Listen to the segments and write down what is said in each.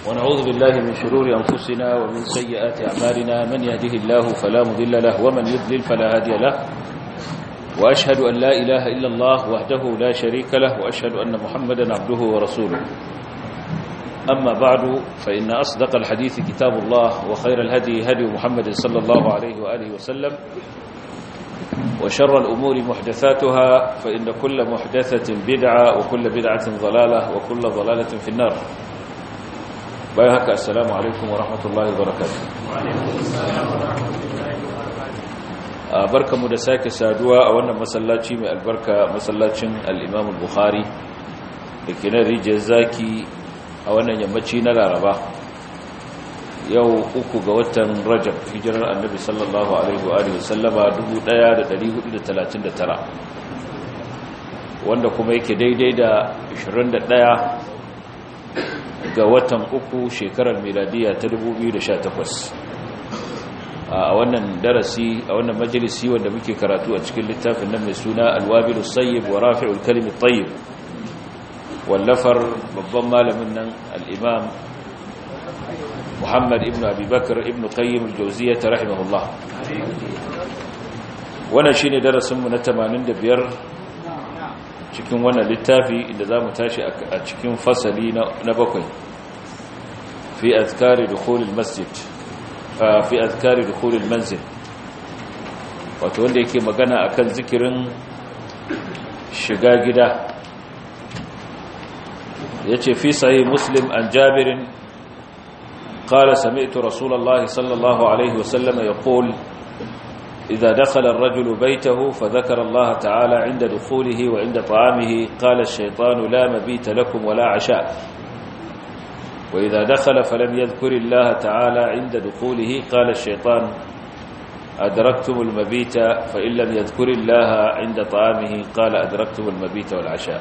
ونعوذ بالله من شرور أنفسنا ومن سيئات أعمالنا من يهده الله فلا مضل له ومن يضلل فلا هادي له وأشهد أن لا إله إلا الله وحده لا شريك له وأشهد أن محمدا عبده ورسوله أما بعد فإن أصدق الحديث كتاب الله وخير الهدي هدي محمد صلى الله عليه وآله وسلم وشر الأمور محدثاتها فإن كل محدثة بدعة وكل بدعة ضلالة وكل ضلالة في النار بايهك السلام عليكم ورحمة الله وبركاته barka mu da sake saduwa a wannan masallaci mai albarka masallacin al-Imam al-Bukhari da ke nan rijiyar zaki a wannan yammaci na Laraba yau uku ga watan Rajab hijirar Annabi sallallahu alaihi wa alihi wasallama 1439 wanda kuma yake daidai da 21 ga watan uku shekarar miladiya ta 2018 a wannan darasi a wannan majalisi wanda muke karatu a cikin littafin nan mai suna alwabilu sayyib wa rafi'ul kalimi tayyib wallafar babban malamin nan al-imam Muhammad ibn Abi Bakr ibn Qayyim al-Jawziyyah rahimahullah wannan shine darasin mu na 85 cikin wannan littafi inda zamu tashi a cikin fasali na bakwai fi azkari dukhul al-masjid fi azkari dukhul al-manzil wato wanda yake magana akan zikirin shiga gida yace fi sahih muslim an jabir قال سمعت رسول الله صلى الله عليه وسلم يقول إذا دخل الرجل بيته فذكر الله تعالى عند دخوله وعند طعامه قال الشيطان لا مبيت لكم ولا عشاء وإذا دخل فلم يذكر الله تعالى عند دخوله قال الشيطان أدركتم المبيت فإن لم يذكر الله عند طعامه قال أدركتم المبيت والعشاء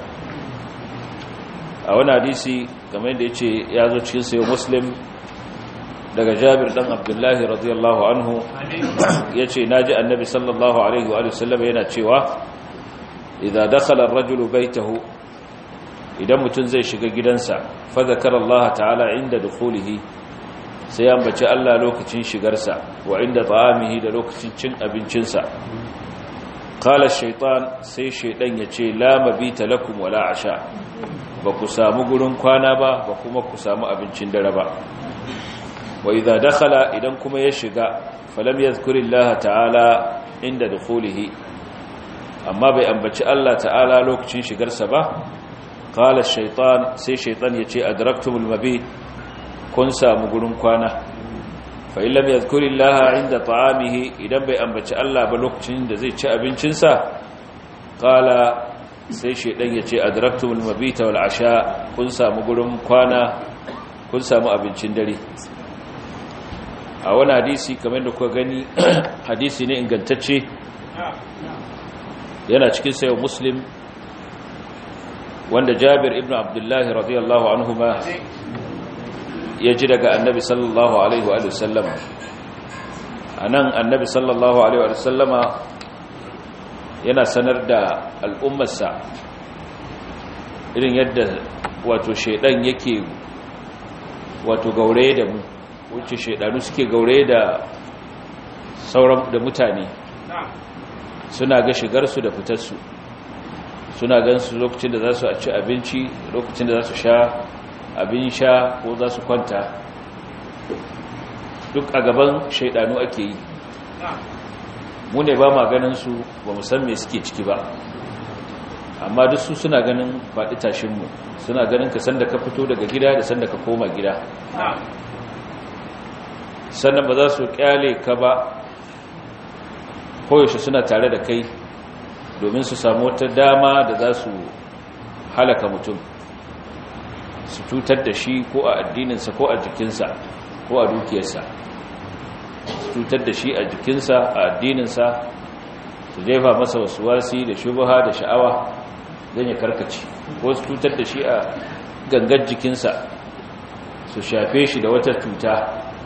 أولا حديثي كما يدعي يازو تشيسي ومسلم daga Jabir dan Abdullahi radiyallahu anhu yace naji annabi sallallahu alaihi wa sallam yana cewa idza dakhala ar-rajulu baytahu idan mutum zai shiga gidansa fa zakara Allah ta'ala inda dukhulihi sai ya ambaci Allah lokacin shigarsa wa inda ta'amihi da lokacin cin abincinsa qala shaytan sai shaydan yace la mabita lakum wala asha ba ku samu gurin kwana ba ba kuma ku samu abincin dare ba wa idza dakhala idan kuma ya shiga falam yadhkurillaha ta'ala inda dukhulihi amma bai ambaci Allah ta'ala lokacin shigarsa ba qala ash-shaytan sai shaytan yace adraktumul mabit kun samu gurin kwana fa illam yadhkurillaha inda ta'amihi idan bai ambaci Allah ba lokacin da zai ci abincinsa qala sai shaytan yace adraktumul mabita wal asha kun samu gurin kwana kun samu abincin dare a wani hadisi kamar da kuka gani hadisi ne ingantacce yana cikin sayo muslim wanda jabir ibn abdullahi radiyallahu anhu ma ya ji daga annabi sallallahu alaihi wa sallama a nan annabi sallallahu alaihi wa sallama yana sanar da al'ummarsa irin yadda wato shaidan yake wato gauraye da mu wuce shaidanu suke gaure da sauran da mutane suna ga shigarsu da fitarsu suna gansu lokacin da za su ci abinci lokacin da za su sha abin sha ko za su kwanta duk a gaban shaidanu ake yi mu ne ba ma ganinsu ba mu san me suke ciki ba amma duk su suna ganin faɗi tashinmu suna ganin ka sanda ka fito daga gida da sanda ka koma gida sannan ba za su kyale ka ba koyaushe suna tare da kai domin su samu wata dama da za su halaka mutum su cutar da shi ko a addininsa ko a jikinsa ko a dukiyarsa su cutar da shi a jikinsa a addininsa su jefa masa wasu wasi da shubaha da sha'awa zan ya karkaci ko su cutar da shi a gangar jikinsa su shafe shi da wata cuta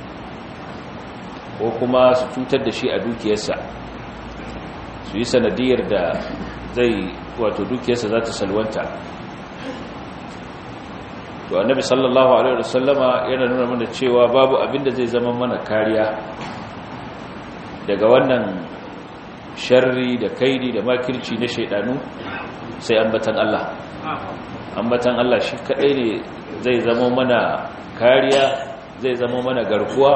ko kuma su cutar da shi a dukiyarsa su yi sanadiyar da zai wato dukiyarsa za ta salwanta to annabi sallallahu alaihi wasallama yana nuna mana cewa babu abin da zai zama mana kariya daga wannan sharri da kaidi da makirci na shaidanu sai ambatan Allah ambatan Allah shi kadai ne zai zama mana kariya zai zama mana garkuwa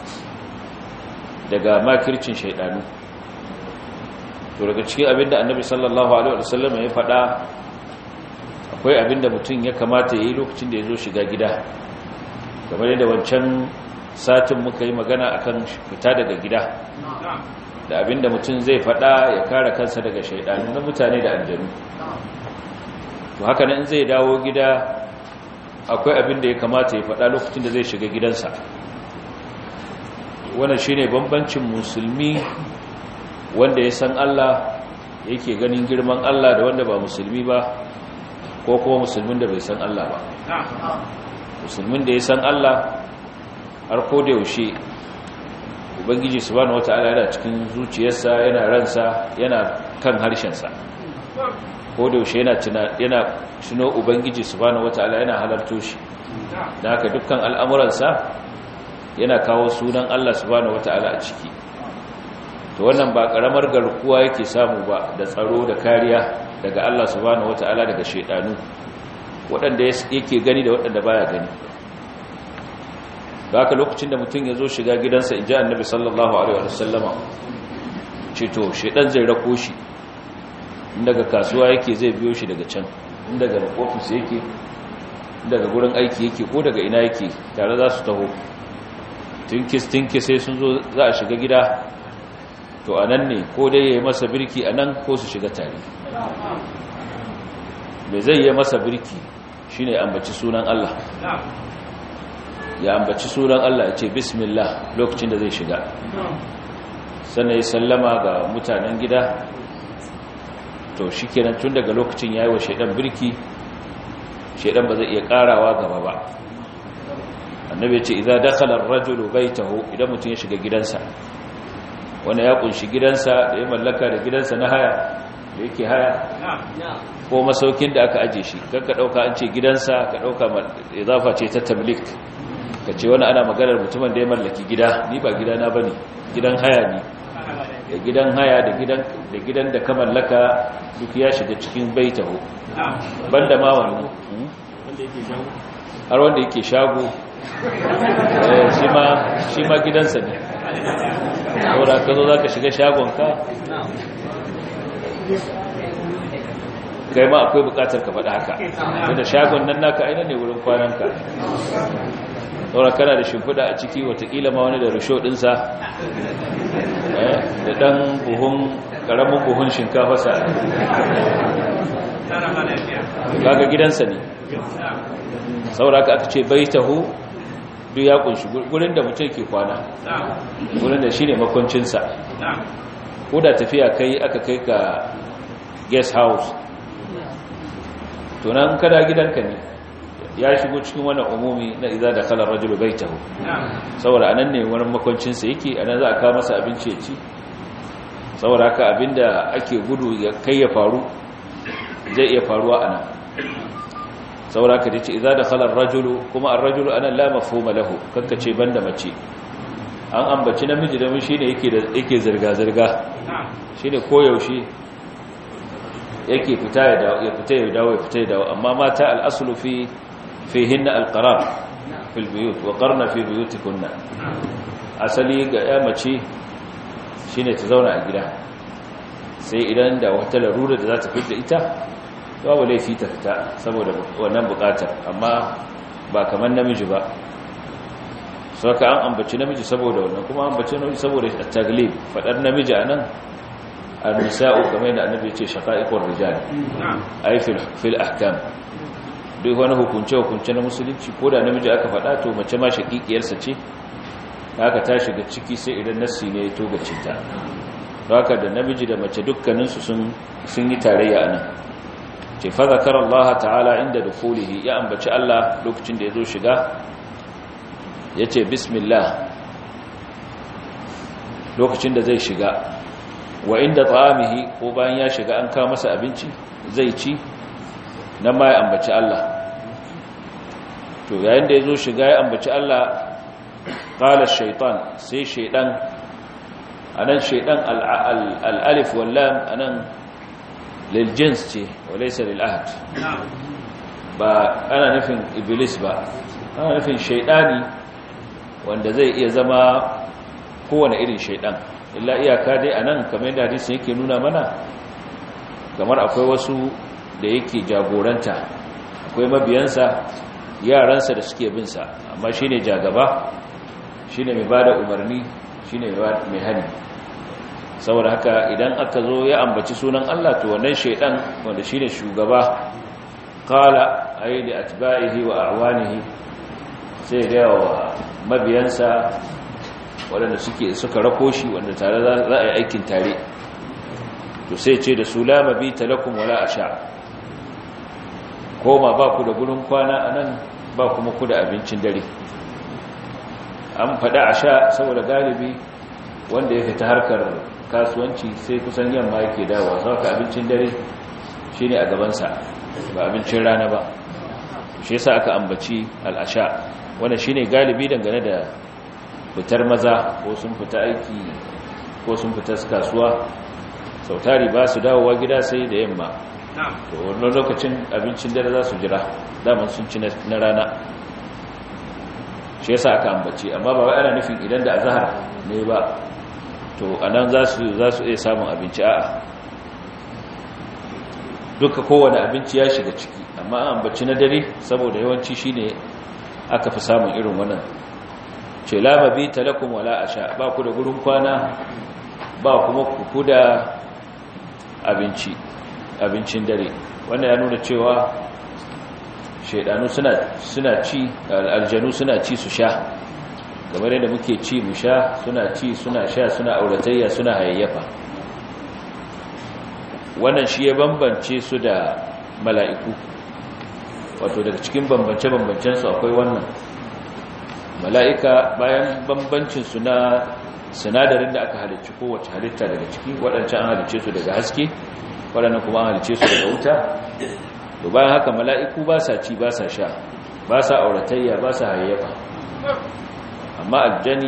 daga makircin shaidanu to daga cikin abinda annabi sallallahu alaihi wasallam ya faɗa akwai abinda mutum ya kamata ya yi lokacin da ya zo shiga gida kamar yadda wancan satin muka yi magana akan fita daga gida da abinda mutum zai faɗa ya kare kansa daga shaidanu na mutane da aljanu to haka nan zai dawo gida akwai abinda ya kamata ya faɗa lokacin da zai shiga gidansa wannan shine bambancin musulmi wanda ya san Allah yake ganin girman Allah da wanda ba musulmi ba ko kuma musulmin da bai san Allah ba musulmin da ya san Allah har ko da yaushe ubangiji subhanahu wataala yana cikin zuciyarsa yana ransa yana kan harshensa ko da yaushe yana tuna yana tuno ubangiji subhanahu wataala yana halarto shi da haka dukkan al'amuransa yana kawo sunan Allah subhanahu wataala a ciki to wannan ba karamar garkuwa yake samu ba da tsaro da kariya daga Allah subhanahu wataala daga shedanu waɗanda yake gani da waɗanda baya gani da haka lokacin da mutum ya zo shiga gidansa in ji annabi sallallahu alaihi wasallama ce to shedan zai rako shi in daga kasuwa yake zai biyo shi daga can in daga ofis yake daga gurin aiki yake ko daga ina yake tare za su taho tinkis tinkis sai sun zo za a shiga gida to a nan ne ko dai ya yi masa birki a nan ko su shiga tare mai zai yi masa birki shi ne ambaci sunan Allah ya ambaci sunan Allah ya ce bismillah lokacin da zai shiga sannan ya sallama ga mutanen gida to shi kenan tun daga lokacin ya yi wa shaidan birki shaidan ba zai iya karawa gaba ba annabi ce idza dakhala ar-rajulu baytahu idan mutum ya shiga gidansa wanda ya kunshi gidansa da ya mallaka da gidansa na haya da yake haya ko masaukin da aka aje shi kanka dauka an ce gidansa ka dauka izafa ce ta tablik ka ce wani ana maganar mutumin da ya mallaki gida ni ba gidana bane gidan haya ne da gidan haya da gidan da gidan da ka mallaka duk ya shiga cikin baitahu banda ma wani har wanda yake shago shi ma gidansa ne saboda ka zo za ka shiga shagonka kai ma akwai bukatar ka faɗa haka wanda shagon nan naka aina ne wurin kwananka saboda kana da shimfiɗa a ciki watakila ma wani da rusho ɗinsa da ɗan buhun ƙaramin buhun shinkafa sa kaga gidansa ne saboda aka aka ce bai taho duk ya kunshi gurin da mutum ke kwana gurin da shi ne makoncinsa ko da tafiya kai aka kai ka guest house tunan kada gidanka ne ya shigo cikin wannan umumi na iza da kalar rajulu bai taho saboda anan ne wani makoncinsa yake anan za a kawo masa abinci ya ci saboda haka abinda ake gudu ya kai ya faru zai iya faruwa anan saboda ka ce idza dakhala ar-rajulu kuma ar-rajulu ana la mafhuma lahu kanka ce banda mace an ambaci namiji da shine yake da yake zirga zirga shine koyaushe yake fita ya dawo ya fita ya dawo ya fita ya dawo amma mata al-aslu fi fihinna al-qarar fi al-buyut wa qarna fi buyutikunna asali ga ya mace shine ta zauna a gida sai idan da wata larura da za ta fita ita babu laifi ta fita saboda wannan bukatar amma ba kamar namiji ba saka an ambaci namiji saboda wannan kuma ambaci namiji saboda taglib fadar namiji anan an-nisa'u kamar yadda annabi ya ce shaqa'iqur rijal ay fil fil ahkam duk wani hukunce hukunce na musulunci ko da namiji aka fada to mace ma shaqiqiyarsa ce haka ta shiga ciki sai idan nassi ne ya toga cinta haka da namiji da mace dukkaninsu sun sun yi tarayya anan ce fa zakara Allah ta'ala inda dukulihi ya ambaci Allah lokacin da ya zo shiga ya ce bismillah lokacin da zai shiga wa inda ta'amihi ko bayan ya shiga an kawo masa abinci zai ci nan ma ya ambaci Allah to yayin da ya zo shiga ya ambaci Allah qala shaitan sai shaidan anan shaidan al-alif wal lam anan lil jins ce walaysa lil ahad ba ana nufin iblis ba ana nufin shaidani wanda zai iya zama kowane irin shaidan illa iyaka dai anan kamar yadda hadisin yake nuna mana kamar akwai wasu da yake jagoranta akwai mabiyansa yaransa da suke binsa amma shi ne jagaba shi ne mai ba da umarni shi ne mai hani saboda haka idan aka zo ya ambaci sunan Allah to wannan shaidan wanda shi ne shugaba kala a yi da atba'ihi wa arwanihi sai da yawa mabiyansa waɗanda suke suka rako shi wanda tare za a yi aikin tare to sai ce da su lama bi talakum wala asha koma ba ku da gurin kwana a nan ba kuma ku da abincin dare an faɗa a sha saboda galibi wanda ya fita harkar kasuwanci sai kusan yamma yake dawowa sauka abincin dare shi ne a gabansa ba abincin rana ba shi yasa aka ambaci al'asha wanda shi ne galibi dangane da fitar maza ko sun fita aiki ko sun fita kasuwa sautari ba su dawowa gida sai da yamma to wannan lokacin abincin dare za su jira daman sun ci na rana shi yasa aka ambace amma ba wai ana nufin idan da azhar ne ba to anan za su za su iya samun abinci a'a duka kowane abinci ya shiga ciki amma an ambaci na dare saboda yawanci shine aka fi samun irin wannan ce la mabita lakum wala asha ba ku da gurin kwana ba kuma ku da abinci abincin dare wannan ya nuna cewa shaidanu suna suna ci aljanu suna ci su sha kamar yadda muke ci mu sha suna ci suna sha suna auratayya suna hayayyafa wannan shi ya bambance su da mala'iku wato daga cikin bambance-bambancen su akwai wannan mala'ika bayan bambancin su na sinadarin da aka halicci kowace halitta daga ciki waɗancan an halicce su daga haske waɗannan kuma an halicce su daga wuta to bayan haka mala'iku ba sa ci ba sa sha ba sa auratayya ba sa hayayyafa amma aljani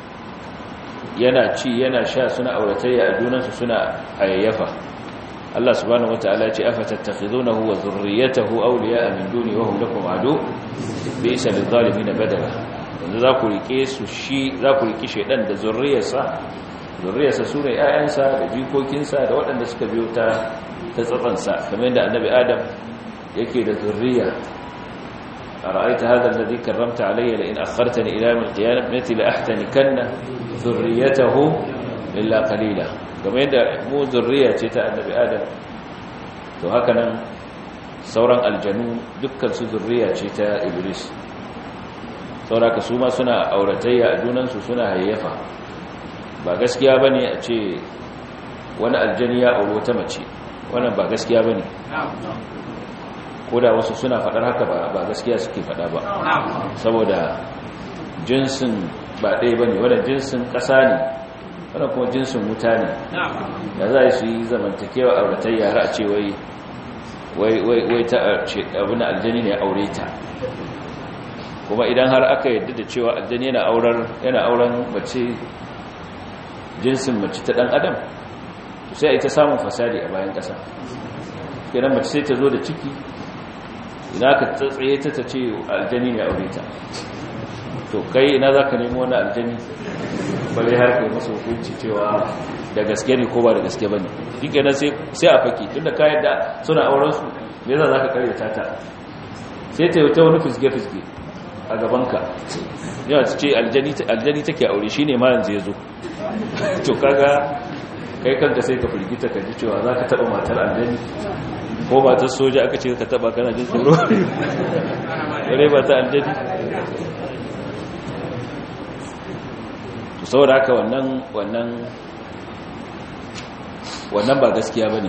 yana ci yana sha suna auratayya a junansu suna hayayyafa Allah subhanahu wata'ala ce afatattakhidunahu wa zurriyyatahu awliya'a min duni wa hum lakum adu bi'sa lidh-dhalimin badala yanzu za ku rike su shi za ku rike shedan da zurriyarsa zurriyarsa sune ƴaƴansa da jikokinsa da waɗanda suka biyo ta ta tsafansa kamar yadda annabi adam yake da zurriya ara'aita hadha alladhi karramta alayya la in akhartani ila yawm al-qiyamati la ahtanikanna zurriyatahu illa qalila kamar yadda mu zurriya ce ta annabi adam to haka nan sauran aljanu dukkan su zurriya ce ta iblis sauraka su ma suna auratayya a junansu suna hayyafa ba gaskiya bane a ce wani aljani ya auri wata mace wannan ba gaskiya bane ko da wasu suna faɗar haka ba gaskiya suke faɗa ba saboda jinsin ba ɗaya ba ne wadda jinsin ƙasa ne wadda kuma jinsin wuta ne da za su yi zamantakewa a wadatar yara a ce wai ta abin aljani ne aure ta kuma idan har aka yadda da cewa aljani yana auren mace jinsin mace ta ɗan adam sai a ita samun fasadi a bayan ƙasa kenan mace sai ta zo da ciki ina ka tsaye ta ce aljani ne aure ta to kai ina za ka nemi wani aljani bale har kai masu hukunci cewa da gaske ne ko ba da gaske ba ne shi kenan sai a faki tun da kayan da suna aurensu me za ka karyata ta sai ta yi ta wani fisge-fisge a gabanka yawa ta ce aljani take aure shi ne ma yanzu ya zo to kaga kai kanka sai ka firgita ka ji cewa za ka taɓa matar aljani ko matar soja aka ce ka taɓa kana jin tsoro yare ba ta aljani to saboda haka wannan wannan wannan ba gaskiya ba ne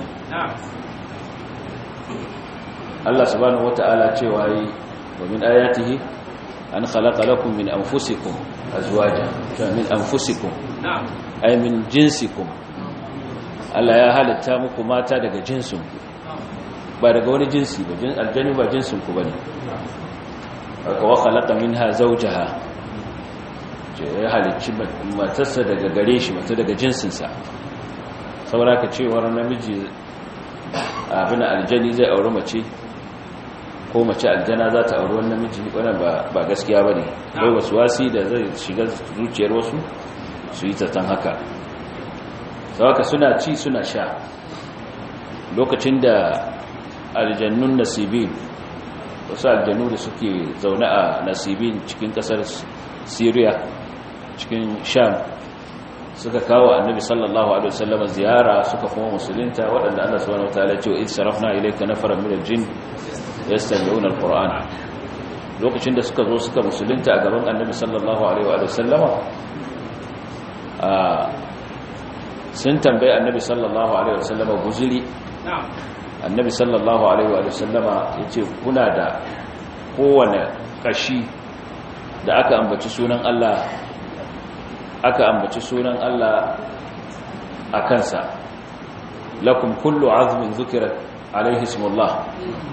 Allah subhanahu wata'ala cewa yi wa min ayatihi an khalaqa lakum min anfusikum azwaja min anfusikum ay min jinsikum Allah ya halitta muku mata daga jinsinku ba daga wani jinsi ba aljani ba jinsinku ba ne aka wa khalaqa minha zawjaha ya halicci matarsa daga gare shi mata daga jinsinsa saboda ka cewar namiji abin aljani zai auri mace ko mace aljana za ta auri wani namiji wannan ba gaskiya ba ne bai wasu wasi da zai shiga zuciyar wasu su yi zaton haka sauka suna ci suna sha lokacin da aljannun nasibin wasu aljannu da suke zaune a nasibin cikin kasar syria cikin sham suka kawo annabi sallallahu alaihi wasallam ziyara suka kuma musulunta waɗanda Allah subhanahu wataala ya ce wa sarafna ilayka nafaran min aljin yastami'una alquran lokacin da suka zo suka musulunta a gaban annabi sallallahu alaihi wa sallama a sun tambaye annabi sallallahu alaihi wa sallama guzuri annabi sallallahu alaihi wa sallama yace kuna da kowane kashi da aka ambaci sunan Allah aka ambaci sunan Allah a kansa lakum kullu azmin zukira alaihi ismullah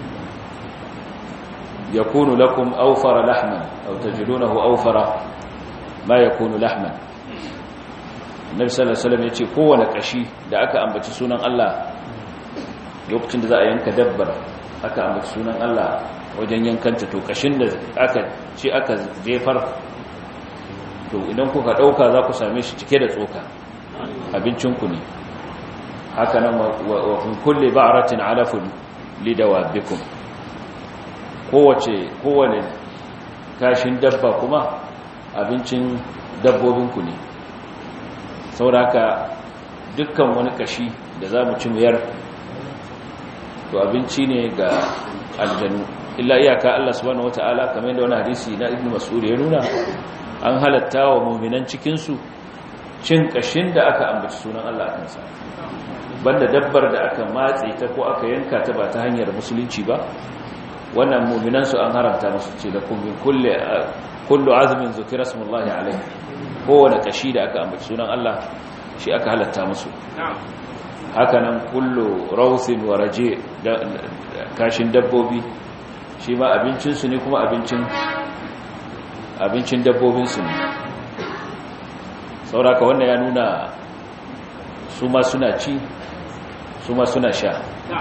yakunu lakum awfara lahman aw tajidunahu awfara ma yakunu lahman Nabi sallallahu alaihi wasallam yace kowane kashi da aka ambaci sunan Allah lokacin da za a yanka dabbar aka ambaci sunan Allah wajen yankanta to kashin da aka ce aka jefar to idan kuka dauka za ku same shi cike da tsoka abincinku ne haka nan wa kun kulle ba'ratin alafun lidawabikum kowace kowane kashin dabba kuma abincin dabbobinku ne sauraka dukkan wani kashi da za mu ci muyar to abinci ne ga aljanu illa iyaka Allah subhanahu wataala kamar yadda wani hadisi na Ibn Mas'ud ya nuna an halatta wa mu'minan cikin su cin kashin da aka ambaci sunan Allah a kansa banda dabbar da aka matse ta ko aka yanka ta ba ta hanyar musulunci ba wannan mu'minan su an haramta musu ce da kullin kulli kullu azmin zukira smullahi alayhi kowane kashi da aka ambaci sunan Allah shi aka halatta musu haka nan kullu rawthin wa raje kashin dabbobi shi ma abincinsu ne kuma abincin abincin dabbobinsu ne sauraka wannan ya nuna su ma suna ci su ma suna sha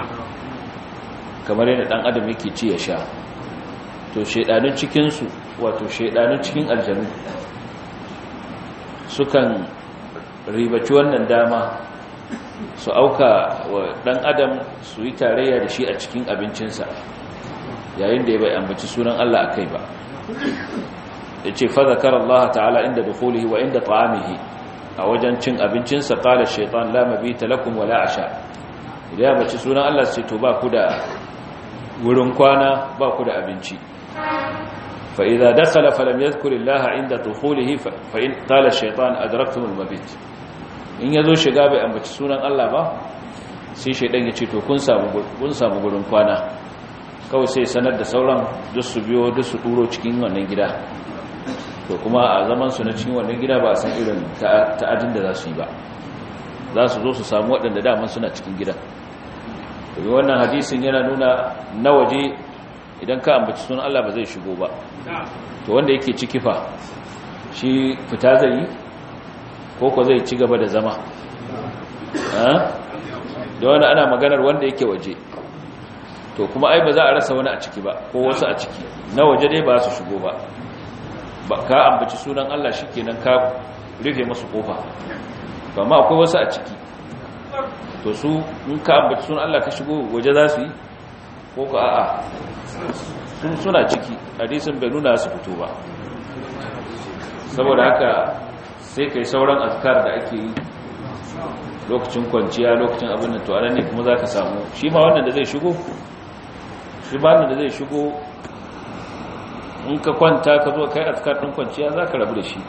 kamar yadda dan adam yake ci ya sha to shaidanun cikinsu wato shaidanun cikin aljanu sukan ribaci wannan dama su auka wa dan adam su yi tarayya da shi a cikin abincinsa yayin da ya bai ambaci sunan Allah akai ba yace fa zakara Allah ta'ala inda dukhulihi wa inda ta'amihi a wajen cin abincinsa qala shaytan la mabita lakum wala asha idan ya bace sunan Allah sai to ba ku da wurin kwana ba ku da abinci fa idza dakhala falam yadhkur Allah inda dukhulihi fa in qala shaytan adraktum al-mabit in yazo shiga bai ambaci sunan Allah ba sai shaydan ya ce to kun samu kun samu gurin kwana kawai sai sanar da sauran duk su biyo duk su duro cikin wannan gida to kuma a zaman su na cikin wannan gida ba a san irin ta'adin da za su yi ba za su zo su samu waɗanda daman suna cikin gidan domin wannan hadisin yana nuna na waje idan ka ambaci sunan Allah ba zai shigo ba to wanda yake ciki fa shi fita zai yi ko ko zai ci gaba da zama da wani ana maganar wanda yake waje to kuma ai ba za a rasa wani a ciki ba ko wasu a ciki na waje dai ba su shigo ba ba ka ambaci sunan Allah shikenan ka rufe musu kofa ba ma akwai wasu a ciki to su in ka ambaci sunan Allah ka shigo waje za su yi ko ka a'a sun suna ciki hadisin bai nuna su fito ba saboda haka sai kai sauran azkar da ake yi lokacin kwanciya lokacin abin da to anan ne kuma za ka samu shi ma wannan da zai shigo shi ba da zai shigo in ka kwanta ka zo kai azkar din kwanciya za ka rabu da shi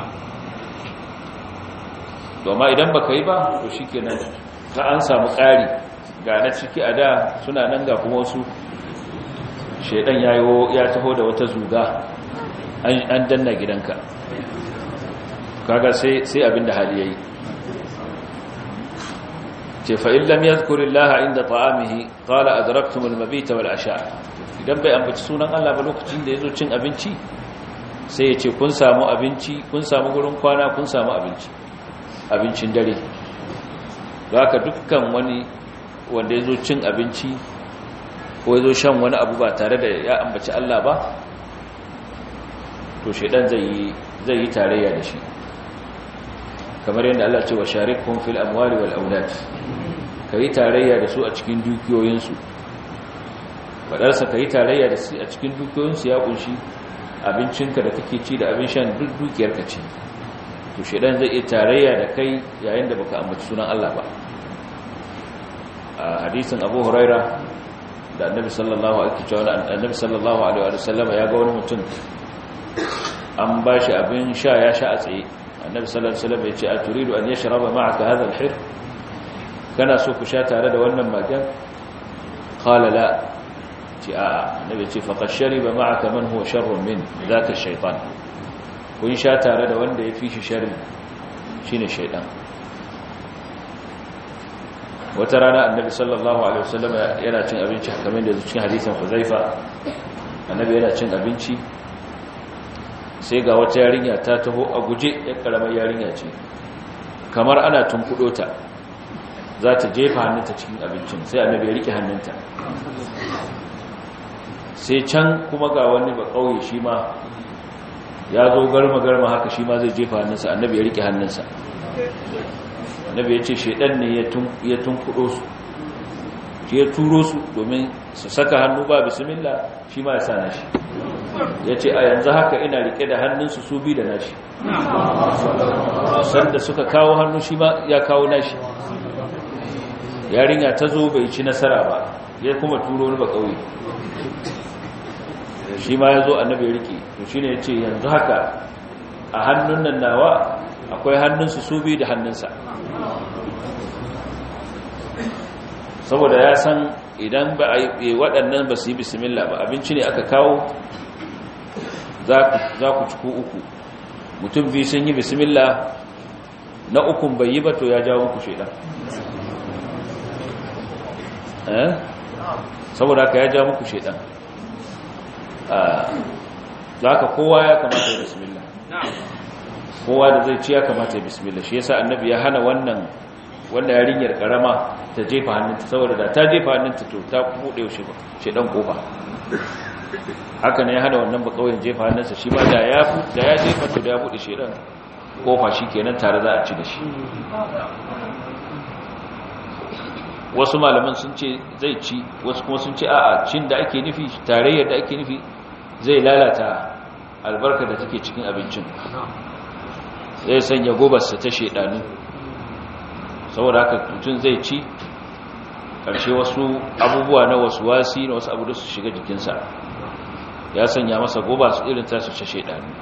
domin idan ba ka yi ba to shi kenan ka an samu ƙari ga na ciki a da suna nan ga kuma wasu shaidan ya taho da wata zuga an danna gidanka kaga sai abin da hali ya yi ce fa in lam yadhkurillaha inda ta'amihi qala adraktum al-mabita wal asha idan bai ambaci sunan Allah ba lokacin da yazo cin abinci sai ya ce kun samu abinci kun samu gurin kwana kun samu abinci abincin dare haka dukkan wani wanda yazo cin abinci ko yazo shan wani abu ba tare da ya ambaci Allah ba to shedan zai yi zai yi tarayya da shi kamar yadda Allah ce wa sharikhum fil amwali wal aulad kai tarayya da su a cikin dukiyoyinsu fadarsa kai tarayya da su a cikin dukiyoyinsu ya kunshi abincinka da kake ci da abin shan duk dukiyarka ce to shedan zai iya tarayya da kai yayin da baka ambaci sunan Allah ba a hadisin Abu Huraira da Annabi sallallahu alaihi wasallam Annabi sallallahu alaihi wasallam ya ga wani mutum an bashi abin sha ya sha a tsaye annabi sallallahu alaihi wasallam yace aturidu an yashraba ma'aka hadha al-hir kana so ku sha tare da wannan magan qala la ci a annabi yace faqad shariba ma'aka man huwa sharrun min zaka shaytan kun sha tare da wanda yafi shi sharri shine shaytan wata rana annabi sallallahu alaihi wasallam yana cin abinci kamar da cikin hadisin Huzaifa annabi yana cin abinci sai ga wata yarinya ta taho a guje ya karamar yarinya ce kamar ana tunkudo ta za ta jefa hannunta cikin abincin sai annabi ya rike hannunta sai can kuma ga wani ba kauye shi ma ya zo garma garma haka shi ma zai jefa hannunsa annabi ya rike hannunsa annabi ya ce shedan ne ya tunkudo su shi ya turo su domin su saka hannu ba bismillah shi ma ya sa nashi ya ce a yanzu haka ina rike da hannunsu su bi da nashi sanda suka kawo hannu shi ma ya kawo nashi yarinya ta zo bai ci nasara ba ya kuma turo wani ba kauye shi ma ya zo annabi ya rike to shine ya ce yanzu haka a hannun nan nawa akwai hannunsu su bi da hannunsa saboda ya san idan ba a yi waɗannan ba su yi bismillah ba abinci ne aka kawo za ku ciku uku mutum biyu sun yi bismillah na ukun bai yi ba to ya jawo muku shaidan saboda ka ya jawo muku shaidan za ka kowa ya kamata ya bismillah kowa da zai ci ya kamata ya bismillah shi yasa annabi ya hana wannan wanda yarinyar karama ta jefa hannunta saboda da ta jefa hannunta to ta buɗe shi ɗan kofa haka ne ya hana wannan bakawai jefa hannunsa shi ma da ya da ya jefa to da ya buɗe shi ɗan kofa shi kenan tare za a ci da shi wasu malaman sun ce zai ci wasu kuma sun ce a'a cin da ake nufi tarayyar da ake nufi zai lalata albarka da take cikin abincin zai sanya gobarsa ta shedanu saboda haka mutum zai ci ƙarshe wasu abubuwa na wasu wasi na wasu abu da su shiga jikinsa ya sanya masa goba su irin tasu ce shaidani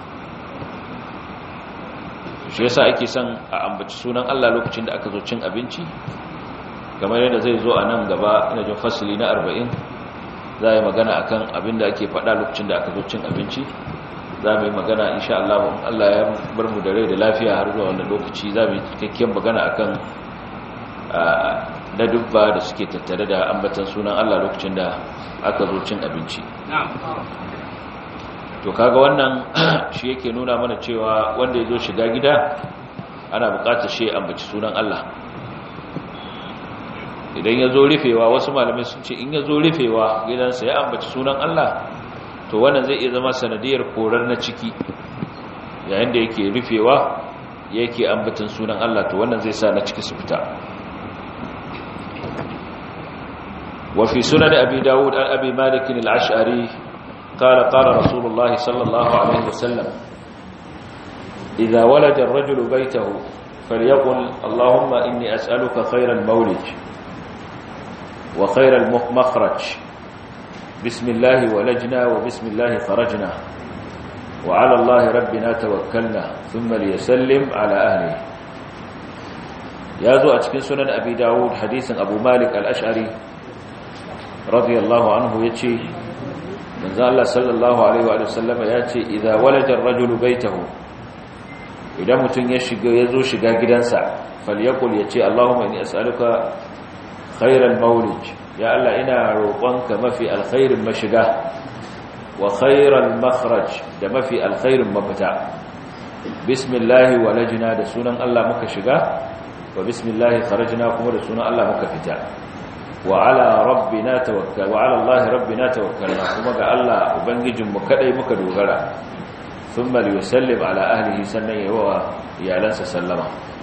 shi yasa ake son a ambaci sunan Allah lokacin da aka zo cin abinci kamar yadda zai zo a nan gaba ina jin fasili na 40 za yi magana akan abin da ake faɗa lokacin da aka zo cin abinci za mu yi magana insha Allah Allah ya bar mu da rai da lafiya har zuwa wannan lokaci za mu yi cikakken magana akan na dubba da suke tattare da ambatan sunan Allah lokacin da aka zo cin abinci to kaga wannan shi yake nuna mana cewa wanda ya zo shiga gida ana bukatar shi ambaci sunan Allah idan ya zo rufewa wasu malamai sun ce in ya zo rufewa gidansa ya ambaci sunan Allah to wannan zai iya zama sanadiyar korar na ciki yayin da yake rufewa yake ambatan sunan Allah to wannan zai sa na ciki su fita وفي سنن أبي داود عن أبي مالك العشعري قال قال رسول الله صلى الله عليه وسلم إذا ولد الرجل بيته فليقل اللهم إني أسألك خير المولد وخير المخرج بسم الله ولجنا وبسم الله خرجنا وعلى الله ربنا توكلنا ثم ليسلم على أهله يازو أتكن سنن أبي داود حديث أبو مالك الأشعري radiyallahu anhu yace manzo Allah sallallahu alaihi wa sallama yace idza walada ar-rajulu baytahu idan mutun ya shiga yazo shiga gidansa falyakul yace Allahumma inni as'aluka khairal mawlid ya Allah ina roƙonka mafi alkhairin mashiga wa khairal makhraj da mafi alkhairin mafita bismillah walajna da sunan Allah muka shiga wa bismillah kharajna kuma da sunan Allah muka fita wa ala rabbina tawakkal wa ala Allah rabbina tawakkalna kuma ga Allah ubangijinmu kadai muka dogara thumma liyusallim ala ahlihi sannan yawa iyalansa sallama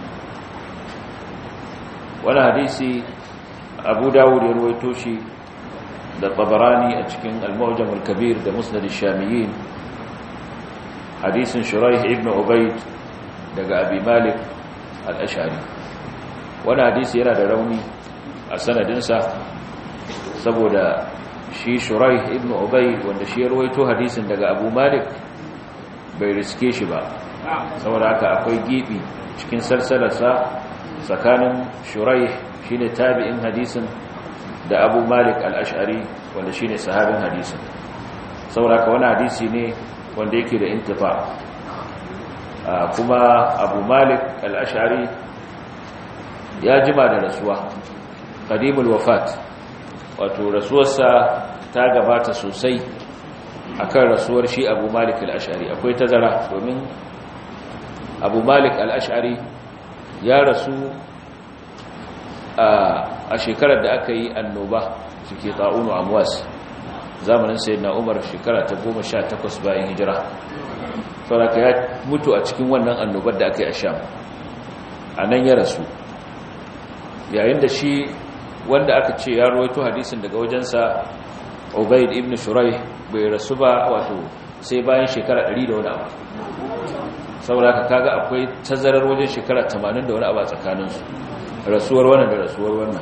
wani hadisi abu dawud ya ruwaito shi da tabarani a cikin al-mawjam al-kabir da musnad ash-shamiyin hadisin shuraih ibn ubayd daga abi malik al-ash'ari wani hadisi yana da rauni a sanadinsa saboda shi shuraih ibn ubayd wanda shi ya ruwaito hadisin daga abu malik bai riske shi ba saboda haka akwai gibi cikin sarsalarsa tsakanin shuraih shine tabi'in hadisin da abu malik al-ash'ari wanda shine sahabin hadisin saboda haka wani hadisi ne wanda yake da intifa kuma abu malik al-ash'ari ya jima da rasuwa qadimul wafat wato rasuwarsa ta gabata sosai akan rasuwar shi abu malik al-ash'ari akwai tazara domin abu malik al-ash'ari ya rasu a shekarar da aka yi annoba suke ta'unu amwas zamanin sayyidina umar shekara ta goma sha takwas bayan hijira sauraka ya mutu a cikin wannan annobar da aka yi a sham a nan ya rasu yayin da shi wanda aka ce ya rawaito hadisin daga wajensa ubaid ibn shurai bai rasu ba wato sai bayan shekara 100 da wani abu saboda ka kaga akwai tazarar wajen shekara 80 da wani abu a tsakaninsu rasuwar wannan da rasuwar wannan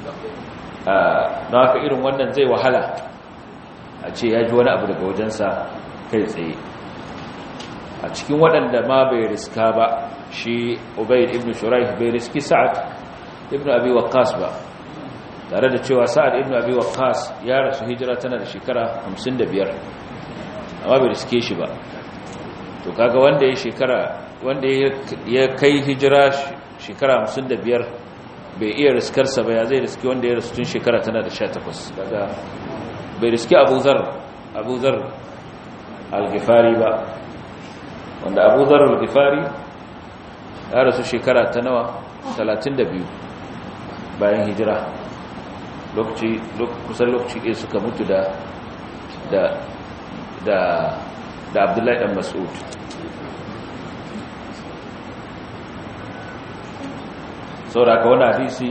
na haka irin wannan zai wahala a ce ya ji wani abu daga wajensa kai tsaye a cikin waɗanda ma bai riska ba shi ubaid ibn shurai bai riski sa'ad ibn abi waqqas ba tare da cewa sa'ad ibn abi waqqas ya rasu hijira tana da shekara 55 amma bai riske shi ba to kaga wanda ya shekara wanda ya kai hijira shekara 55 bai iya riskarsa ba ya zai riski wanda ya rasu tun shekara tana da 18 kaga bai riski Abu Zar Abu Zar al-Ghifari ba wanda Abu Zar al-Ghifari ya rasu shekara ta nawa 32 bayan hijira lokaci kusan lokaci ɗaya suka mutu da da da da abdullahi ɗan mas'ud saboda haka wani hadisi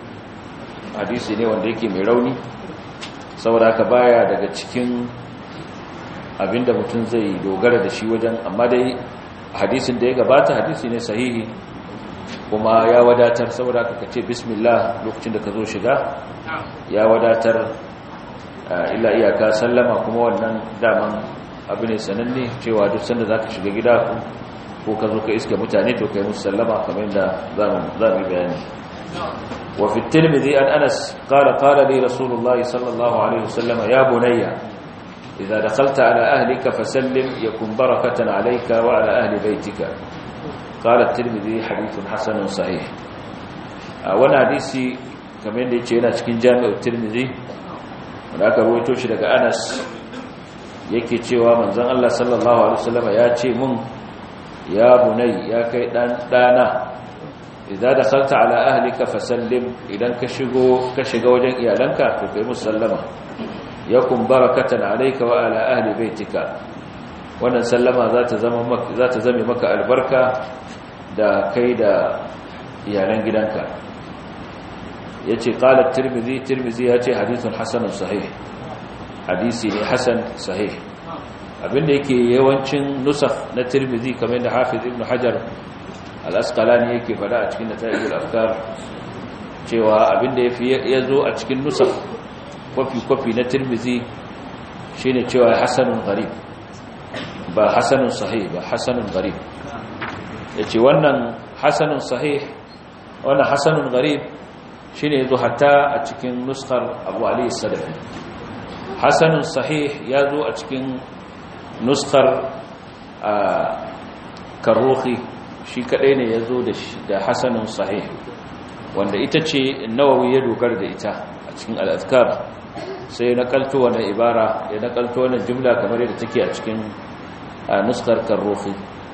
hadisi ne wanda yake mai rauni saboda haka baya daga cikin abinda mutum zai dogara da shi wajen amma dai hadisin da ya gabata hadisi ne sahihi kuma ya wadatar saboda ka ce bismillah lokacin da ka zo shiga ya wadatar illa iyaka sallama kuma wannan daman abu ne sananne cewa duk sanda za ka shiga gida ko ka zo ka iske mutane to kai musu sallama kamar yadda za mu bayani wa fi tirmidhi an anas qala qala li rasulullahi sallallahu alaihi wasallam ya bunayya idza dakhalta ala ahlika fasallim yakun barakatan alayka wa ala ahli baytika قال الترمذي حديث حسن صحيح wannan hadisi kamar yadda yace yana cikin jami'ar tirmidhi wanda aka rawaito shi daga Anas yake cewa manzon Allah sallallahu alaihi wasallam ya ce mun ya bunai ya kai dan dana idan dakhalta ala ahlika fasallim idan ka shigo ka shiga wajen iyalanka to kai musallama yakun barakatan alayka wa ala ahli baitika wannan sallama za ta zama maka za ta zame maka albarka da kai da iyalan gidanka yace qala tirmidhi tirmidhi yace hadithun hasanun sahih hadisi ne hasan sahih abinda yake yawancin nusakh na tirmidhi kamar da hafiz ibn hajar al-asqalani yake fada a cikin nata'ijul afkar cewa abinda yafi yazo a cikin nusakh kwafi kwafi na tirmidhi shine cewa hasanun gharib ba hasanun sahih ba hasanun gharib yace wannan hasanun sahih wannan hasanun gharib shine yazo hatta a cikin nuskar Abu Ali Sadafi hasanun sahih yazo a cikin nuskar Karuhi shi kadai ne yazo da da hasanun sahih wanda ita ce nawawi ya dogara da ita a cikin al'azkar sai na kalto wannan ibara ya na kalto wannan jumla kamar yadda take a cikin nuskar karrofi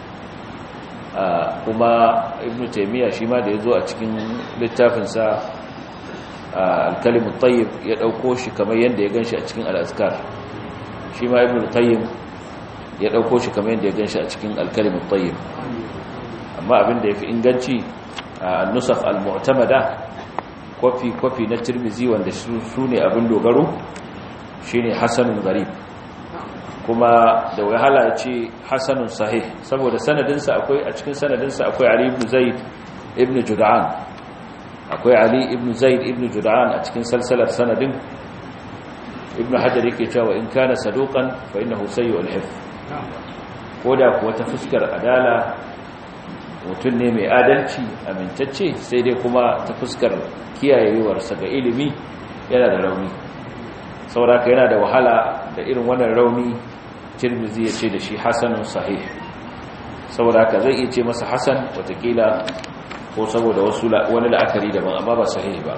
kuma ibn taimiyya shi ma da ya zo a cikin littafinsa alkalimu tayyib ya ɗauko shi kamar yadda ya gan shi a cikin al'azkar shi ma ibn tayyib ya ɗauko shi kamar yadda ya gan shi a cikin alkalimu tayyib amma abin da ya fi inganci a nusaf al-mu'tamada kwafi-kwafi na tirmizi wanda su ne abin dogaro shi ne hassanun garib kuma da wahala ce hassanun sahih saboda sanadinsa akwai a cikin sanadinsa akwai ali ibn zaid ibn jud'an akwai ali ibn zaid ibn jud'an a cikin salsalar sanadin ibn hajar yake cewa in kana saduqan fa innahu sayyi'ul hifz koda kuwa ta fuskar adala mutum ne mai adalci amintacce sai dai kuma ta fuskar kiyayewarsa ga ilimi yana da rauni sauraka yana da wahala da irin wannan rauni tirmizi ya ce da shi hasanun sahih sauraka zai iya ce masa hasan watakila ko saboda wasu wani la'akari daban amma ba sahih ba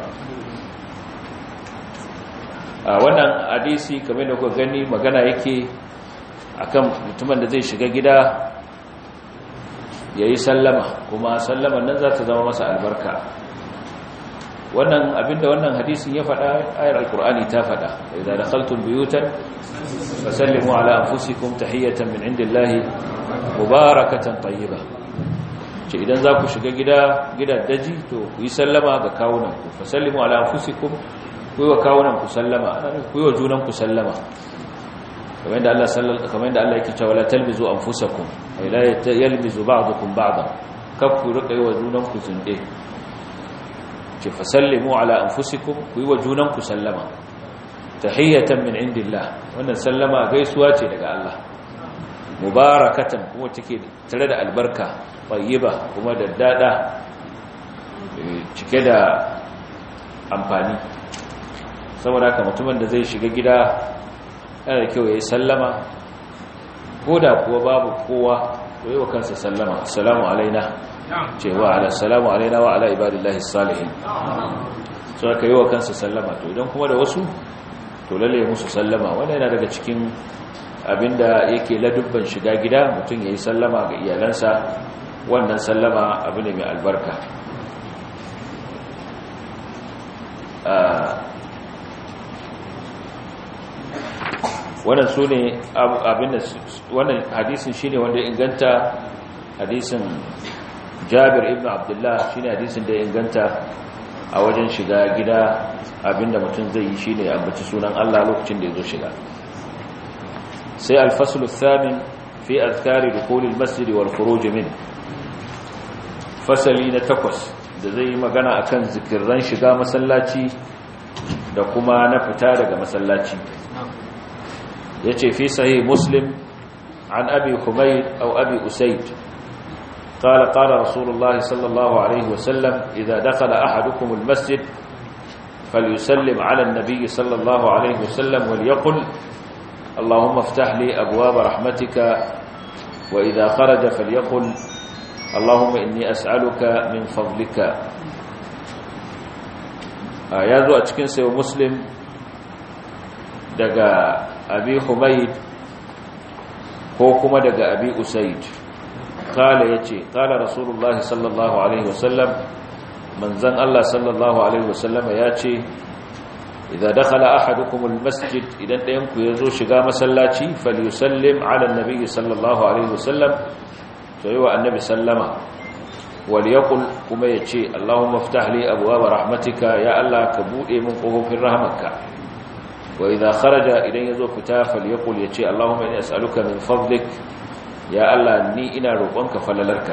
a wannan hadisi kamar da kuka gani magana yake akan mutumin da zai shiga gida ya yi sallama kuma sallaman nan za ta zama masa albarka wannan abinda wannan hadisin ya faɗa ayar alkur'ani ta faɗa idan dakhaltum buyutan fasallimu ala anfusikum tahiyatan min indillahi mubarakatan tayyiba ce idan za ku shiga gida gidan daji to ku yi sallama ga kawunan ku fasallimu ala anfusikum ku yi wa kawunan ku sallama ku yi wa junan ku sallama kamar yadda Allah sallallahu kamar yadda Allah yake cewa la talbizu anfusakum ay la yalbizu ba'dukum ba'dan kafku rika yi wa junan ku zunde ce fasallimu ala anfusikum ku yi wa junan ku sallama tahiyatan min indillah wannan sallama gaisuwa ce daga Allah mubarakatan kuma take tare da albarka tayyiba kuma da dada cike da amfani saboda haka mutumin da zai shiga gida yana da kyau ya yi sallama ko da kuwa babu kowa to yi wa kansa sallama assalamu alaina cewa ala assalamu alaina wa ala ibadillahi salihin so aka yi wa kansa sallama to idan kuma da wasu to lalle musu sallama wanda yana daga cikin abinda yake ladubban shiga gida mutum ya yi sallama ga iyalansa wannan sallama abu ne mai albarka wannan su ne abinda wannan hadisin shi ne wanda inganta hadisin jabir ibn abdullah shi ne hadisin da inganta a wajen shiga gida abinda mutum zai yi shi ne ambaci sunan allah lokacin da ya zo shiga sai alfasulu thamin fi azkari dukulil masjidi wal khuruj min fasali na takwas da zai yi magana akan zikirran shiga masallaci da kuma na fita daga masallaci yace fi sahih muslim an abi humayd aw abi usayd قال قال رسول الله صلى الله عليه وسلم إذا دخل أحدكم المسجد فليسلم على النبي صلى الله عليه وسلم وليقل اللهم افتح لي أبواب رحمتك وإذا خرج فليقل اللهم إني أسألك من فضلك يا ذو أتكن سيو مسلم دقى أبي حميد كوكما دقى أبي أسيد قال يتي قال رسول الله صلى الله عليه وسلم من زن الله صلى الله عليه وسلم ياتي إذا دخل أحدكم المسجد إذا ينكو يزو شقا مسلاتي فليسلم على النبي صلى الله عليه وسلم فيوى النبي سلم وليقل كما يتي اللهم افتح لي أبواب رحمتك يا الله كبوئي من قهوف رحمك وإذا خرج إذا يزو فتا فليقل يتي اللهم إني أسألك من فضلك ya Allah ni ina roƙonka falalarka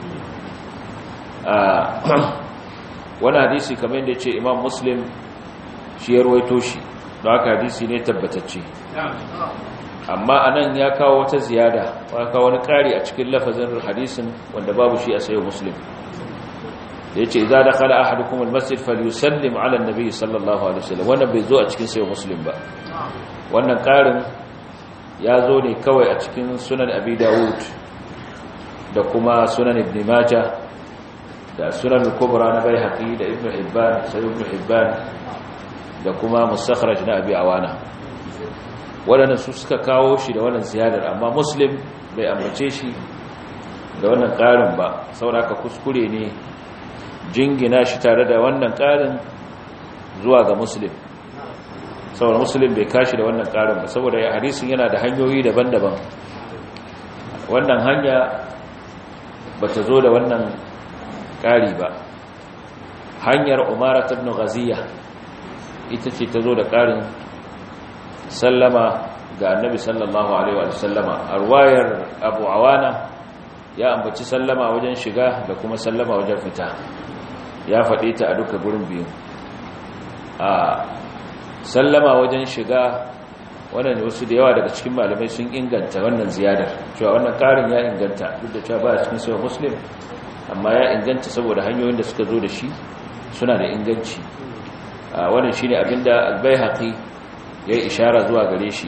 wani hadisi kamar yadda ce imam muslim shi ya ruwaito shi don haka hadisi ne tabbatacce amma anan ya kawo wata ziyada ya kawo wani ƙari a cikin lafazin hadisin wanda babu shi a sayo muslim da ya ce za da kala ahadukum almasjid falyusallim ala annabi sallallahu alaihi wasallam wannan bai zo a cikin sayo muslim ba wannan ƙarin ya zo ne kawai a cikin sunan abi dawud da kuma sunan ibn maja da sunan kubra na baihaqi da ibnu hibban sai ibnu hibban da kuma mustakhraj na abi awana waɗannan su suka kawo shi da wannan ziyadar amma muslim bai ambace shi da wannan ƙarin ba sauraka kuskure ne jingina shi tare da wannan ƙarin zuwa ga muslim saboda muslim bai kashi da wannan ƙarin ba saboda hadisin yana da hanyoyi daban-daban wannan hanya ba ta zo da wannan ƙari ba hanyar umara ibn ghaziya ita ce ta zo da ƙarin sallama ga annabi sallallahu alaihi wa sallama arwayar abu awana ya ambaci sallama wajen shiga da kuma sallama wajen fita ya faɗe ta a duka gurin biyu a sallama wajen shiga wannan wasu da yawa daga cikin malamai sun inganta wannan ziyadar cewa wannan ƙarin ya inganta duk da cewa ba a cikin sauran muslim amma ya inganta saboda hanyoyin da suka zo da shi suna da inganci wannan shine abinda al-baihaqi ya yi ishara zuwa gare shi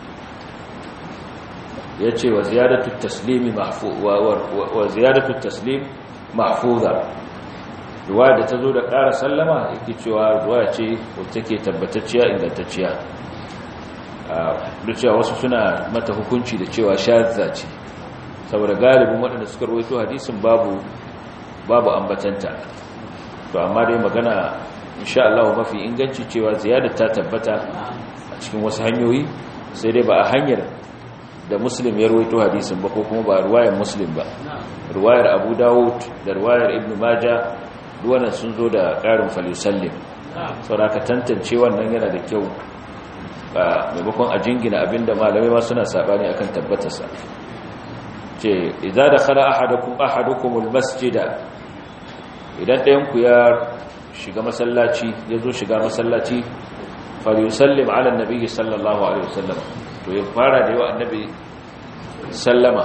ya ce wa ziyadatu taslimi wa ziyadatu taslim mahfuza ruwa da ta zo da ƙara sallama yake cewa ruwa ce wacce ke tabbatacciya ingantacciya duk cewa wasu suna mata hukunci da cewa shazza ce saboda galibin waɗanda suka rawaito hadisin babu babu ambatanta to amma dai magana insha Allah mafi inganci cewa ziyadar ta tabbata a cikin wasu hanyoyi sai dai ba a hanyar da muslim ya rawaito hadisin ba ko kuma ba ruwayar muslim ba ruwayar abu dawud da ruwayar ibn maja duwannan sun zo da ƙarin falisallim saboda ka tantance wannan yana da kyau ba maimakon a jingina abinda malamai ma suna sabani akan tabbatarsa ce idza dakhala ahadukum ahadukumul masjida idan ɗayan ku ya shiga masallaci ya zo shiga masallaci falyusallim ala annabi sallallahu alaihi wasallam to ya fara da yawa annabi sallama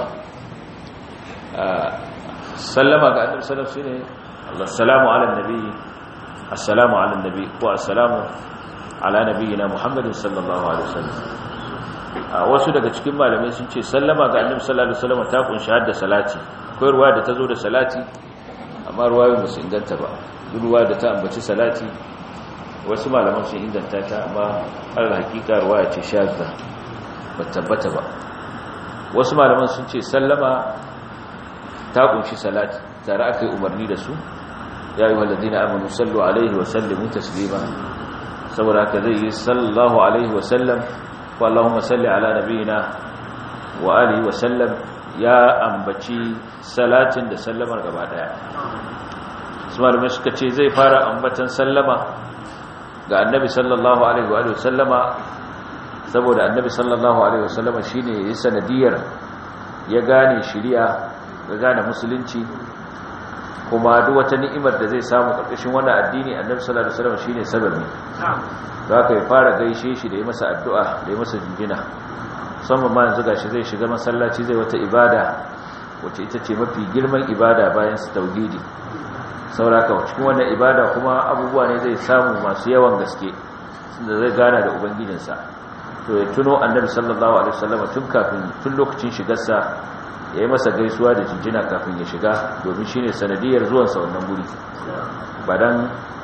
sallama ga annabi sallallahu alaihi wasallam shine assalamu ala annabi assalamu ala annabi ko assalamu ala nabiyina muhammadin sallallahu alaihi wasallam wasu daga cikin malamai sun ce sallama ga annabi sallallahu alaihi wasallam ta kunshi hadda salati akwai ruwa da ta zo da salati amma ruwayoyin ba su inganta ba ruwa da ta ambaci salati wasu malaman sun inganta ta amma har hakika ruwaya ce shazza ba tabbata ba wasu malaman sun ce sallama ta kunshi salati tare aka yi umarni da su ya yi walladina amanu sallu alaihi wa sallimu taslima saboda haka zai yi sallallahu alaihi wa sallam ko allahumma salli ala nabiyina wa alihi wa sallam ya ambaci salatin da sallamar gaba daya su malamai suka ce zai fara ambatan sallama ga annabi sallallahu alaihi wa sallama saboda annabi sallallahu alaihi wa sallama shine ya sanadiyar ya gane shari'a ya gane musulunci kuma duk wata ni'imar da zai samu karkashin wannan addini annabi sallallahu alaihi wa sallama shine sababi da aka yi fara gaishe shi da ya masa addu'a da ya masa jinjina musamman ma yanzu gashi zai shiga masallaci zai wata ibada wacce ita ce mafi girman ibada bayan su tauhidi sauraka cikin wannan ibada kuma abubuwa ne zai samu masu yawan gaske da zai gana da ubangijinsa to ya tuno annabi sallallahu alaihi wasallam tun kafin tun lokacin shigarsa ya yi masa gaisuwa da jinjina kafin ya shiga domin shine sanadiyar zuwansa wannan guri ba dan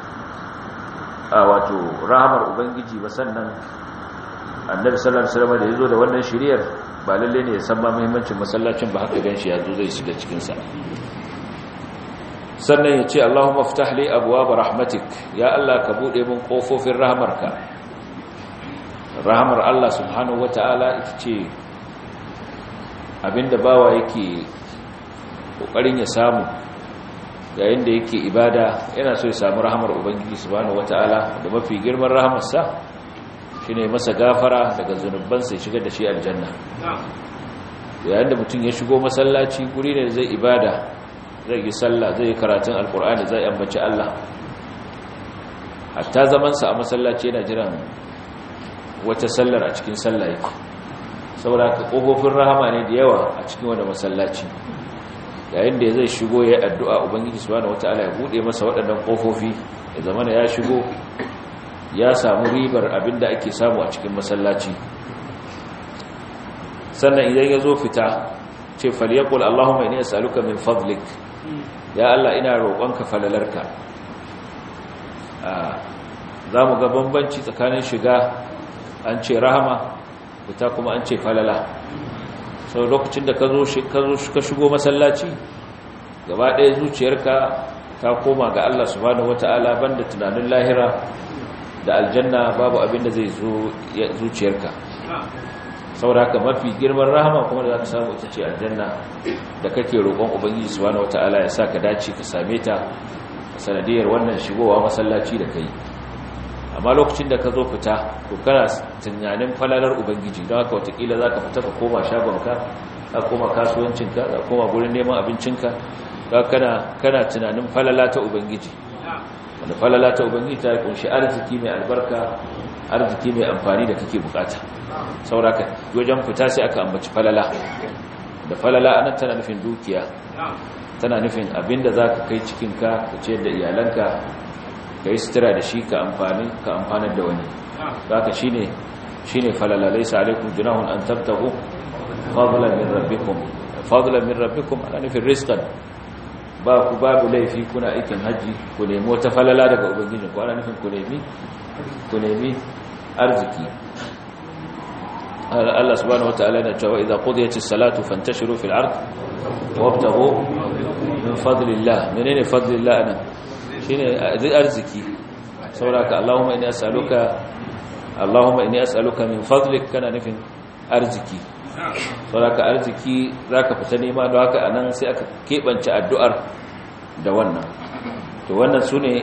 a wato rahamar ubangiji ba sannan annabi sallallahu alaihi wasallam da yazo da wannan shiriyar ba lalle ne ya san ma muhimmancin masallacin ba haka ganshi yazo zai shiga cikin sa sannan ya ce Allahumma ftah li abwaab rahmatik ya Allah ka bude min kofofin rahmarka rahmar Allah subhanahu wataala ita ce abinda bawa yake kokarin ya samu yayin da yake ibada yana so ya samu rahmar ubangiji subhanahu wataala da mafi girman rahmarsa shine masa gafara daga zunubansa ya shigar da shi aljanna yayin da mutum ya shigo masallaci guri ne zai ibada zai yi sallah zai yi karatun alkur'ani zai ambaci Allah hatta zamansa a masallaci yana jiran wata sallar a cikin sallah yake saboda ka kofofin rahama ne da yawa a cikin wanda masallaci yayin da zai shigo ya addu'a ubangiji subhanahu wataala ya bude masa waɗannan kofofi ya zama ya shigo ya samu ribar abinda ake samu a cikin masallaci sannan idan ya zo fita ce falyaqul allahumma inni as'aluka min fadlik ya Allah ina roƙonka falalarka za mu ga bambanci tsakanin shiga an ce rahama fita kuma an ce falala sau lokacin da ka zo ka shigo masallaci gaba ɗaya zuciyarka ta koma ga Allah subhanahu wata'ala banda tunanin lahira da aljanna babu abin da zai zo zuciyarka saboda haka mafi girman rahama kuma da za ka samu ita ce aljanna da kake roƙon ubangiji subhanahu wata'ala ya sa ka dace ka same ta sanadiyar wannan shigowa masallaci da kai amma lokacin da ka zo fita to kana tunanin falalar ubangiji don haka watakila za ka fita ka koma shagonka ka koma kasuwancinka ka koma gurin neman abincinka kana kana tunanin falala ta ubangiji wanda falala ta ubangiji ta kunshi arziki mai albarka arziki mai amfani da kake bukata sauraka wajen fita sai aka ambaci falala da falala anan tana nufin dukiya tana nufin abinda za ka kai cikinka ka ce da iyalanka ka yi sutura da shi ka amfani ka amfanar da wani haka shine shine falala laysa alaikum junahun an tabtahu fadlan min rabbikum fadlan min rabbikum ana nufin rizqan ba ku babu laifi kuna aikin haji ku nemi wata falala daga ubangiji ku ana nufin ku nemi ku nemi arziki Allah subhanahu wataala yana cewa idza qudiyatis salatu fantashiru fil ard wabtaghu min fadlillah menene fadlillah ana shine arziki sauraka Allahumma inni as'aluka Allahumma inni as'aluka min fadlik kana nufin arziki sauraka arziki zaka fita nema don haka anan sai aka kebance addu'ar da wannan to wannan sune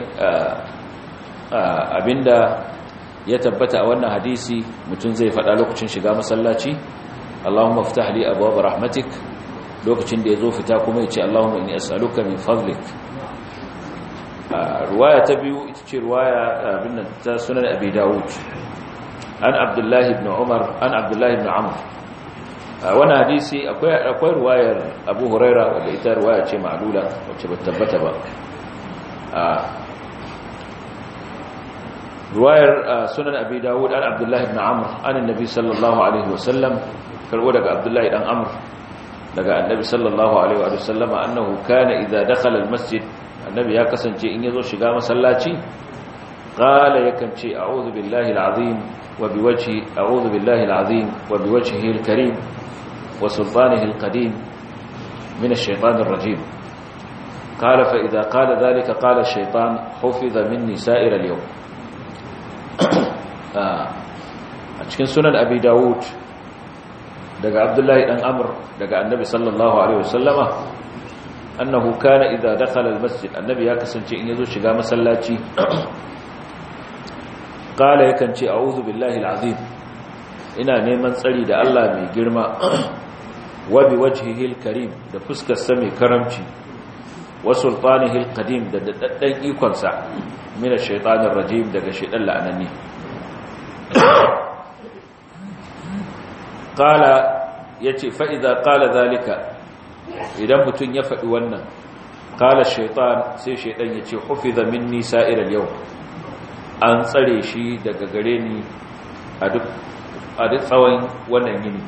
abinda ya tabbata a wannan hadisi mutum zai faɗa lokacin shiga masallaci Allahumma ftah li abwaab rahmatik lokacin da yazo fita kuma yace Allahumma inni as'aluka min fadlik ruwaya ta biyu ita ce ruwaya abin ta sunan abi dawud an abdullahi ibn umar an abdullahi ibn amr wani hadisi akwai akwai ruwayar abu huraira wadda ita ruwaya ce ma'lula wacce ba tabbata ba ruwayar sunan abi dawud an abdullahi ibn amr an annabi sallallahu alaihi wasallam karbo daga abdullahi dan amr daga annabi sallallahu alaihi wasallama annahu kana idza dakhala almasjid annabi ya kasance in yazo shiga masallaci qala yakan ce a'udhu billahi alazim wa biwajhi a'udhu billahi alazim wa biwajhihi alkarim wa sultanihi alqadim min ash-shaytanir rajim قال فإذا قال ذلك قال الشيطان حفظ مني سائر اليوم a cikin sunan abi dawud daga abdullahi dan amr daga annabi sallallahu alaihi wasallama annahu kana idza dakhala almasjid annabi ya kasance in yazo shiga masallaci qala yakan ce a'udhu billahi alazim ina neman tsari da Allah mai girma wa bi wajhihi alkarim da fuskar sa mai karamci wa sultanihi alqadim da daddan ikon sa min ash-shaytanir rajim daga shaytan la'anani qala yace fa idza qala zalika idan mutun ya faɗi wannan qala shaytan sai shaytan yace hufiza minni sa'ir al-yawm an tsare shi daga gare ni a duk a duk tsawon wannan yini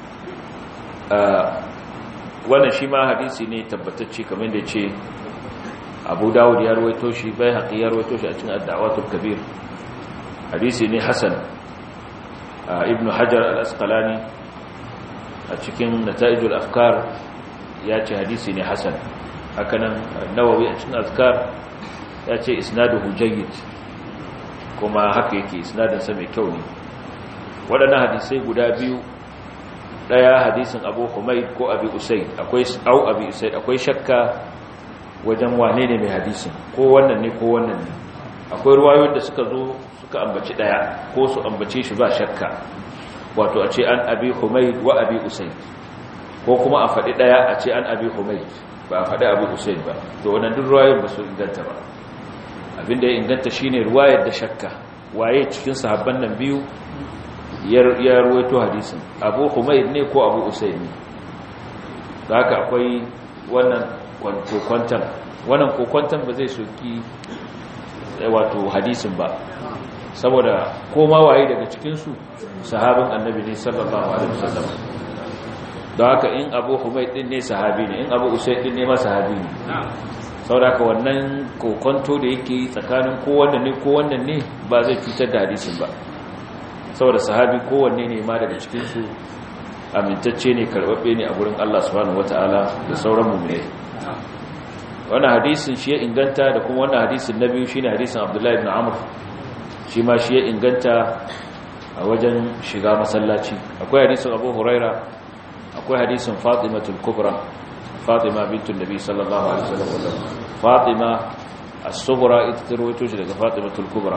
wannan shi ma hadisi ne tabbatacce kamar da ce abu dawud ya ruwaito shi bai haƙi ya ruwaito shi a cikin addawatul kabir hadisi ne hasan ibn hajar al-asqalani a cikin nata'ijul afkar ya ce hadisi ne hasan hakanan nawawi a cikin azkar ya ce isnaduhu jayyid kuma haka yake isnadinsa mai kyau ne waɗannan hadisai guda biyu ɗaya hadisin abu humaid ko abi usaid akwai au abi usaid akwai shakka wajen wane ne mai hadisin ko wannan ne ko wannan ne akwai ruwayoyin da suka zo suka ambaci ɗaya ko su ambace shi ba shakka wato a ce an abi humaid wa abi usaid ko kuma a faɗi ɗaya a ce an abi humaid ba a faɗi abi usaid ba to wannan duk ruwayoyin ba su inganta ba abinda ya inganta shine ruwayar da shakka waye cikin sahabban nan biyu ya ruwaito hadisin abu humaid ne ko abu usaid ne haka akwai wannan kokwantan wannan kokwantan ba zai soki wato hadisin ba saboda koma waye daga cikinsu sahabin annabi ne sallallahu alaihi wasallam don haka in abu humaid din ne sahabi ne in abu usaid din ne ma sahabi ne sauraka wannan kokonto da yake tsakanin kowanne ne kowanne ne ba zai cutar da hadisin ba saboda sahabi kowanne ne ma daga cikinsu amintacce ne karbabbe ne a gurin Allah subhanahu wataala da sauran mu'minai wannan hadisin shi ya inganta da kuma wannan hadisin na biyu shine hadisin Abdullahi ibn Amr shi ma shi ya inganta a wajen shiga masallaci akwai hadisin Abu Huraira akwai hadisin Fatimatul Kubra Fatima bintun Nabi sallallahu alaihi wasallam Fatima as-Sughra ita ta rawaito shi daga Fatimatul Kubra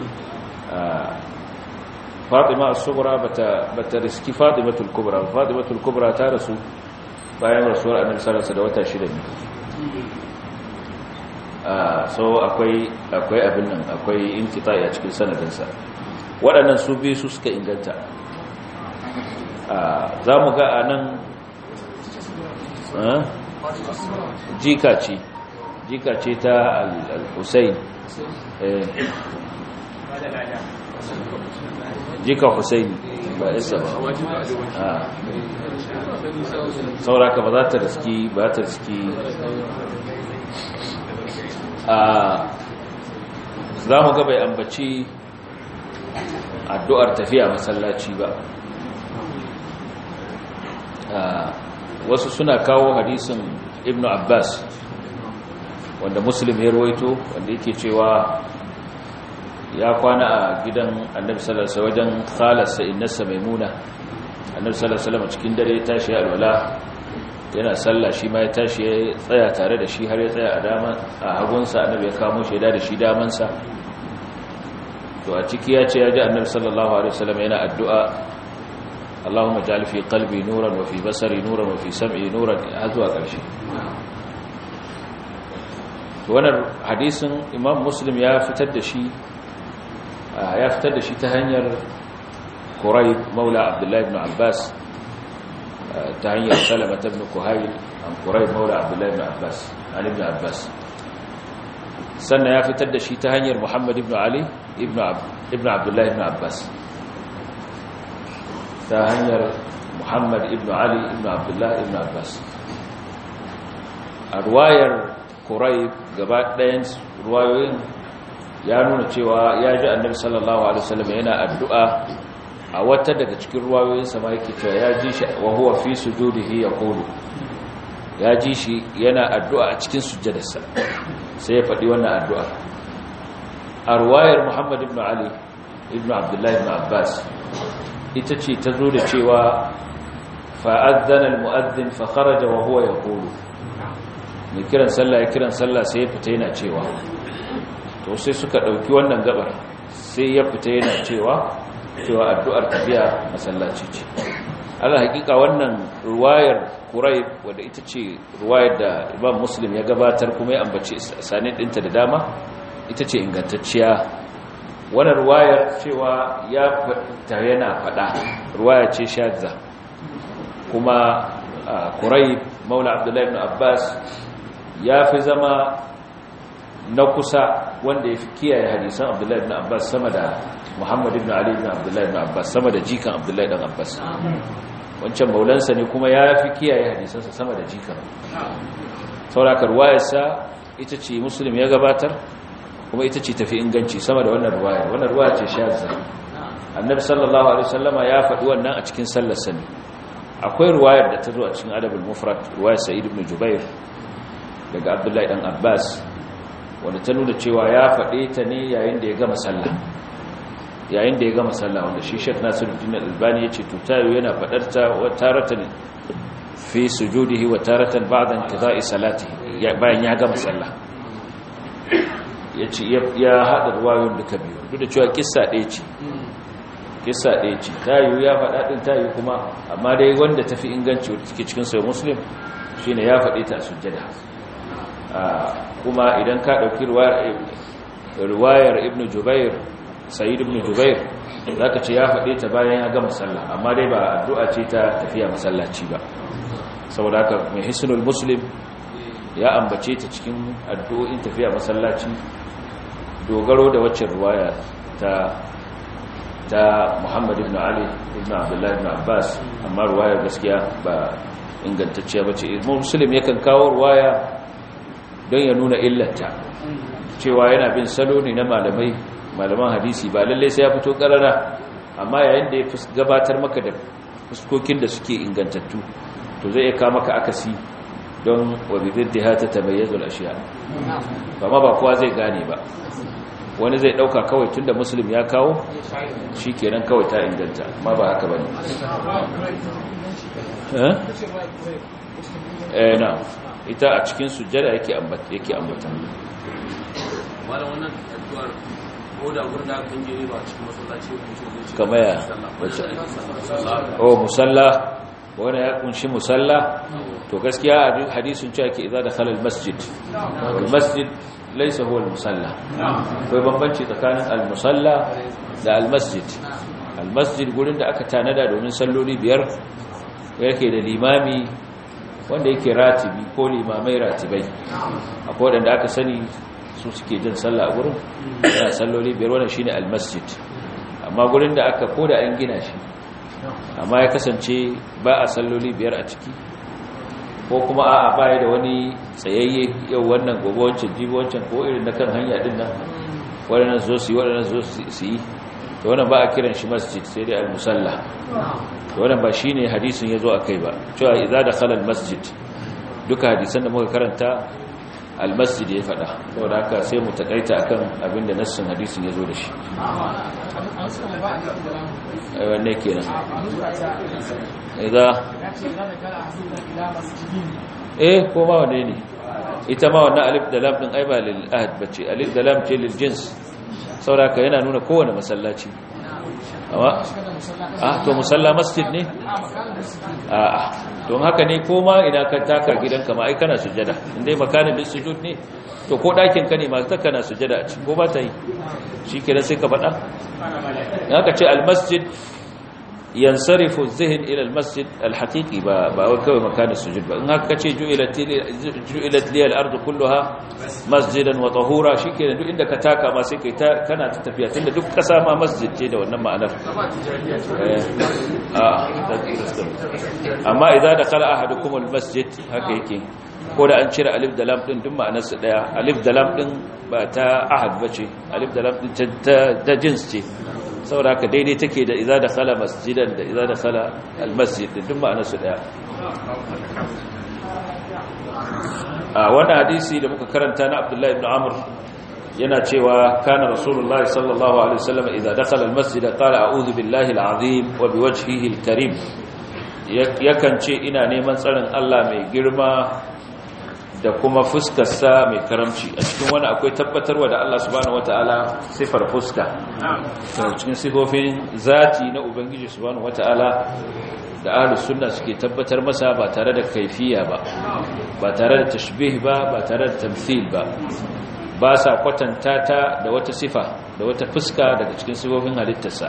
Fatima as-Sughra bata bata riski Fatimatul Kubra Fatimatul Kubra ta rasu bayan rasuwar Annabi sallallahu alaihi wasallam da wata shida ne so akwai akwai abin nan akwai inqita'i a cikin sanadinsa waɗannan su biyu su suka inganta za mu ga a nan jika ce jika ce ta al-husayn jika husayn ba isa ba sauraka ba za ta riski ba ta riski za mu ga bai ambaci addu'ar tafiya masallaci ba wasu suna kawo hadisin ibn abbas wanda muslim ya rawaito wanda yake cewa ya kwana a gidan annabi sallallahu wajen khalarsa innasa maimuna annabi sallallahu alaihi cikin dare ya tashi alwala yana sallah shi ma ya tashi ya tsaya tare da shi har ya tsaya a dama a hagunsa annabi ya kamo shi da shi damansa to a ciki ya ce ya ji annabi sallallahu alaihi wasallam yana addu'a Allahumma ja'al fi qalbi nuran wa fi basari nuran wa fi sam'i nuran har zuwa ƙarshe to wannan hadisin Imam Muslim ya fitar da shi ya fitar da shi ta hanyar Quraib Maula Abdullah ibn Abbas ta hanyar Salama ibn Kuhayl an Quraib Maula Abdullah ibn Abbas Ali ibn Abbas sannan ya fitar da shi ta hanyar Muhammad ibn Ali ibn Abdullah ibn Abbas ta hanyar Muhammad ibn Ali ibn Abdullah ibn Abbas a ruwayar Quraib gaba ɗayan ruwayoyin ya nuna cewa ya ji annabi sallallahu alaihi wasallam yana addu'a a wata daga cikin ruwayoyin sa ma yake cewa ya ji shi wa huwa fi sujudihi yaqulu ya ji shi yana addu'a a cikin sujjadarsa sai ya faɗi wannan addu'a a ruwayar Muhammad ibn Ali ibn Abdullah ibn Abbas ita ce ta zo da cewa fa'adzana al-mu'adhdhin fa kharaja wa huwa yaqulu mai kiran sallah ya kiran sallah sai ya fita yana cewa to sai suka ɗauki wannan gabar sai ya fita yana cewa cewa addu'ar tafiya masallaci ce ala hakika wannan ruwayar kurai wadda ita ce ruwayar da imam muslim ya gabatar kuma ya ambaci sanin ɗinta da dama ita ce ingantacciya wannan ruwayar cewa ya fita yana faɗa ruwaya ce shadza kuma kurai maula abdullahi ibn abbas ya fi zama na kusa wanda ya fi kiyaye hadisan abdullahi ibn abbas sama da muhammad ibn ali ibn abdullahi ibn abbas sama da jikan abdullahi ibn abbas wancan maulansa ne kuma ya fi kiyaye hadisansa sama da jikan saurakar wayarsa ita ce muslim ya gabatar kuma ita ce tafi inganci sama da wannan ruwayar wannan ruwaya ce shazza annabi sallallahu alaihi wasallama ya faɗi wannan a cikin sallar sani akwai ruwayar da ta zo a cikin adabul mufrad ruwayar sa'id ibn jubair daga abdullahi dan abbas wanda ta nuna cewa ya faɗe ta ne yayin da ya gama sallah yayin da ya gama sallah wanda shi shek nasiruddin albani ya ce tutayu yana faɗar ta wa taratan fi sujudihi wa taratan ba'da intida'i salati bayan ya gama sallah ya ce ya haɗa ruwayoyin duka biyu duk da cewa kissa ɗaya ce kissa ɗaya ce tayu ya faɗa ɗin tayu kuma amma dai wanda tafi inganci wadda take cikin sai muslim shine ya faɗe ta a sujjada kuma idan ka ɗauki ruwayar ibn jubair sayid ibn jubair za ka ce ya faɗe ta bayan ya gama sallah amma dai ba addu'a ce ta tafiya masallaci ba saboda haka mai hisnul muslim ya ambace ta cikin addu'o'in tafiya masallaci dogaro da waccan ruwaya ta ta Muhammad ibn Ali ibn Abdullah ibn Abbas amma ruwayar gaskiya ba ingantacciya bace Muslim yakan kawo ruwaya don ya nuna illata cewa yana bin salo ne na malamai malaman hadisi ba lalle sai ya fito karara amma yayin da ya gabatar maka da fuskokin da suke ingantattu to zai iya kawo maka akasi don wa bididdiha ta tabayyazu al-ashiya ba ma ba kowa zai gane ba wani zai dauka kawai tunda muslim ya kawo shikenan kawai ta inganta ma ba haka bane eh eh na ita a cikin sujjada yake ambata yake ambata wala wannan addu'ar ko da gurin da kan je ba cikin masallaci ko shi kama ya wace oh musalla wani ya kunshi musalla to gaskiya a hadisun cewa ke idza dakhala almasjid almasjid laysa huwa almusalla akwai bambanci tsakanin almusalla da almasjid almasjid gurin da aka tanada domin salloli biyar yake da limami wanda yake ratibi ko limamai ratibai akwai wadanda aka sani su suke jin sallah a gurin yana salloli biyar wannan shine almasjid amma gurin da aka koda an gina shi amma ya kasance ba a salloli biyar a ciki ko kuma a baya da wani tsayayye yau wannan gobe wancan jibi wancan ko irin na kan hanya din nan waɗannan zo su yi waɗannan zo su yi to wannan ba a kiran shi masjid sai dai al-musalla to wannan ba shine hadisin yazo akai ba cewa idza dakhala al-masjid duka hadisan da muka karanta al-masjid ya fada saboda haka sai mu takaita akan abinda nassin hadisin yazo da shi ai wanne kenan idza eh ko ba wanne ne ita ma wannan alif da lam din ai ba lil ahad bace alif da lam ce lil jins saboda yana nuna kowane masallaci amma ah to musalla masjid ne a'a don haka ne ko ma ina ka taka gidanka ma ai kana sujada indai makanin da sujud ne to ko dakin ka ne ma ta kana sujada a cikin ko ba ta yi shikenan sai ka faɗa haka ce al masjid yansarifu zihin ila almasjid alhaqiqi ba ba kawai makanin sujud ba in haka kace ju'ilat ju'ilat li al-ardu kulluha masjidan wa tahura shikenan duk inda ka taka ma sai kai kana ta tafiya tunda duk kasa ma masjid ce da wannan ma'anar amma idza dakhala ahadukum almasjid haka yake ko da an cire alif da lam din duk ma'anar su daya alif da lam din ba ta ahad bace alif da lam din ta jins ce saboda haka daidai take da iza da khala masjidan da iza da khala almasjid duk ma'anar su daya a wannan hadisi da muka karanta na Abdullahi ibn Amr yana cewa kana Rasulullahi sallallahu alaihi wasallam idza dakhala almasjid qala a'udhu billahi alazim wa biwajhihi alkarim yakan ce ina neman tsarin Allah mai girma da kuma fuskarsa mai karamci a cikin wani akwai tabbatarwa da Allah subhanahu wataala sifar fuska cikin sifofin zati na ubangiji subhanahu wataala da ahlus sunna suke tabbatar masa ba tare da kaifiya ba ba tare da tashbih ba ba tare da tamthil ba ba sa kwatanta ta da wata sifa da wata fuska daga cikin sifofin halittarsa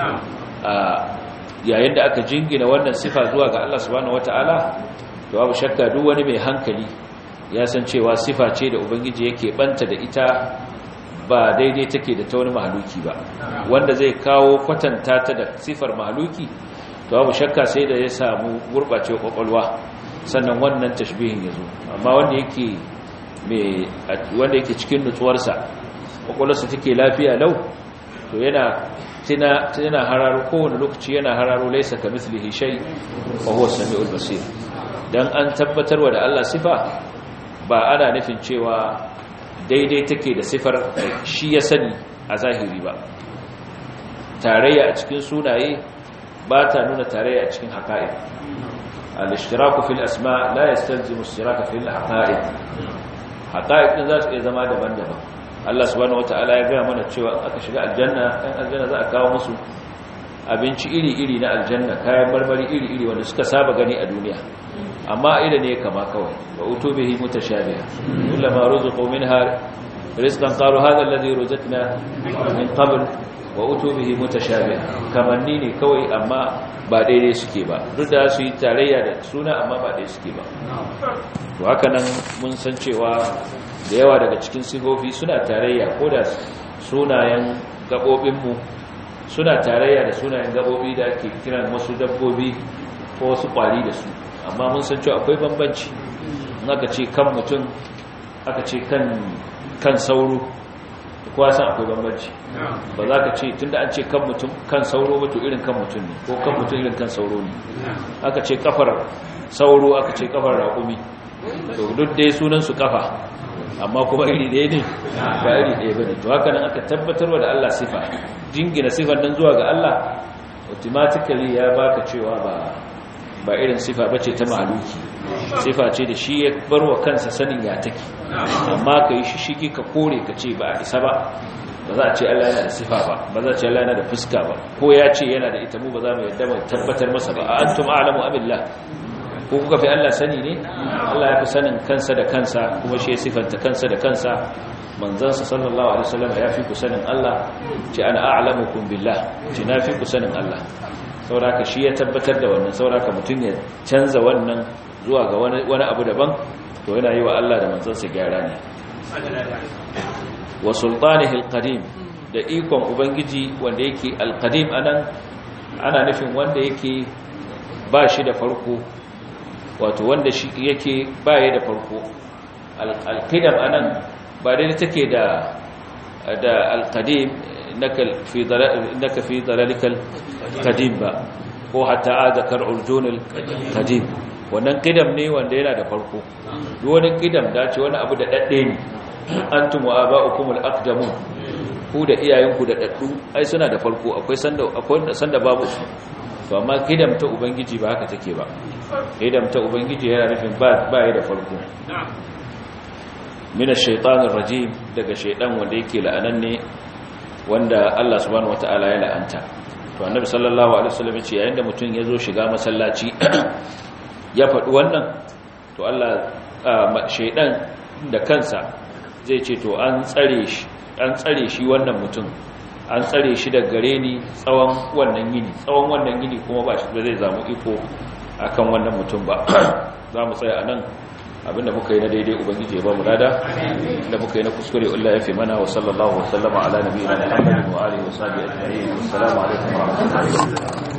yayin da aka jingina wannan sifa zuwa ga Allah subhanahu wataala to babu shakka duk wani mai hankali ya san cewa sifa ce da ubangiji yake banta da ita ba daidai take da ta wani mahaluki ba wanda zai kawo kwatanta ta da sifar mahaluki to babu shakka sai da ya samu gurbacewa kwakwalwa sannan wannan tashbihin ya zo amma wanda yake mai wanda yake cikin nutsuwarsa kwakwalwarsa take lafiya lau to yana tana tana hararo kowane lokaci yana hararo laisa ka mislihi shay wa huwa samiul basir dan an tabbatarwa da Allah sifa ba ana nufin cewa daidai take da sifar shi ya sani a zahiri ba tarayya a cikin sunaye ba ta nuna tarayya a cikin haƙa'iq al-ishtiraku fil asma la yastalzimu al-ishtiraka fil haqa'iq haqa'iq din za su iya zama daban-daban Allah subhanahu wataala ya ga mana cewa aka shiga aljanna kan aljanna za a kawo musu abinci iri-iri na aljanna kayan marmari iri-iri wanda suka saba gani a duniya amma ida ne kama kawai wa utubihi mutashabiha kullama ruziqu minha rizqan qalu hadha alladhi ruzqna min qabl wa utubihi mutashabiha kamanni ne kawai amma ba daidai suke ba duk da su yi tarayya da suna amma ba daidai suke ba to haka nan mun san cewa da yawa daga cikin sifofi suna tarayya ko da sunayen gabobinmu suna tarayya da sunayen gabobi da ake kiran wasu dabbobi ko wasu kwari da su amma mun san cewa akwai bambanci in aka ce kan mutum aka ce kan kan sauro kowa san akwai bambanci ba za ka ce tunda an ce kan mutum kan sauro ba to irin kan mutum ne ko kan mutum irin kan sauro ne aka ce kafar sauro aka ce kafar raƙumi to duk dai sunan su kafa amma kuma iri ɗaya ne ba iri ɗaya ba ne to haka nan aka tabbatarwa da Allah sifa jingina sifar nan zuwa ga Allah automatically ya baka cewa ba ba irin sifa bace ta mahaluki sifa ce da shi ya barwa kansa sanin ya take amma kai shi shige ka kore ka ce ba a isa ba ba za a ce Allah yana da sifa ba ba za a ce Allah yana da fuska ba ko ya ce yana da ita mu ba za mu yadda mu tabbatar masa ba antum a'lamu abillah ko kuka fi Allah sani ne Allah ya fi sanin kansa da kansa kuma shi ya sifanta kansa da kansa manzansa sallallahu alaihi wasallam ya fi ku sanin Allah ce ana a'lamukum billah ce na fi ku sanin Allah sauraka shi ya tabbatar da wannan sauraka mutum ya canza wannan zuwa ga wani abu daban to yana yi wa Allah da manzansa gyara ne wa sultanihi alqadim da ikon ubangiji wanda yake alqadim anan ana nufin wanda yake ba shi da farko wato wanda shi yake baya da farko alqidam anan ba dai take da da alqadim innaka fi innaka fi dalalikal qadim ba ko hatta adakar urjunul qadim wannan qidam ne wanda yana da farko duk wani qidam da ce wani abu da dadde ne antum wa aba'ukumul aqdamun ku da iyayenku da daddu ai suna da farko akwai sanda akwai sanda babu su to amma qidam ta ubangiji ba haka take ba qidam ta ubangiji yana nufin ba ba da farko min ash-shaytanir rajim daga shaydan wanda yake la'ananne wanda Allah subhanahu wata'ala ya la'anta to annabi sallallahu alaihi wasallam yace yayin da mutum ya zo shiga masallaci ya faɗi wannan to Allah shaydan da kansa zai ce to an tsare shi an tsare shi wannan mutum an tsare shi da gare ni tsawon wannan yini tsawon wannan yini kuma ba shi zai zamu iko akan wannan mutum ba za mu tsaya anan abinda muka yi na daidai ubangiji ya ba mu lada da muka yi na kuskure Allah ya fi mana wa sallallahu wa sallama ala nabiyina Muhammadin wa alihi wa sahbihi ajma'in assalamu alaikum wa rahmatullahi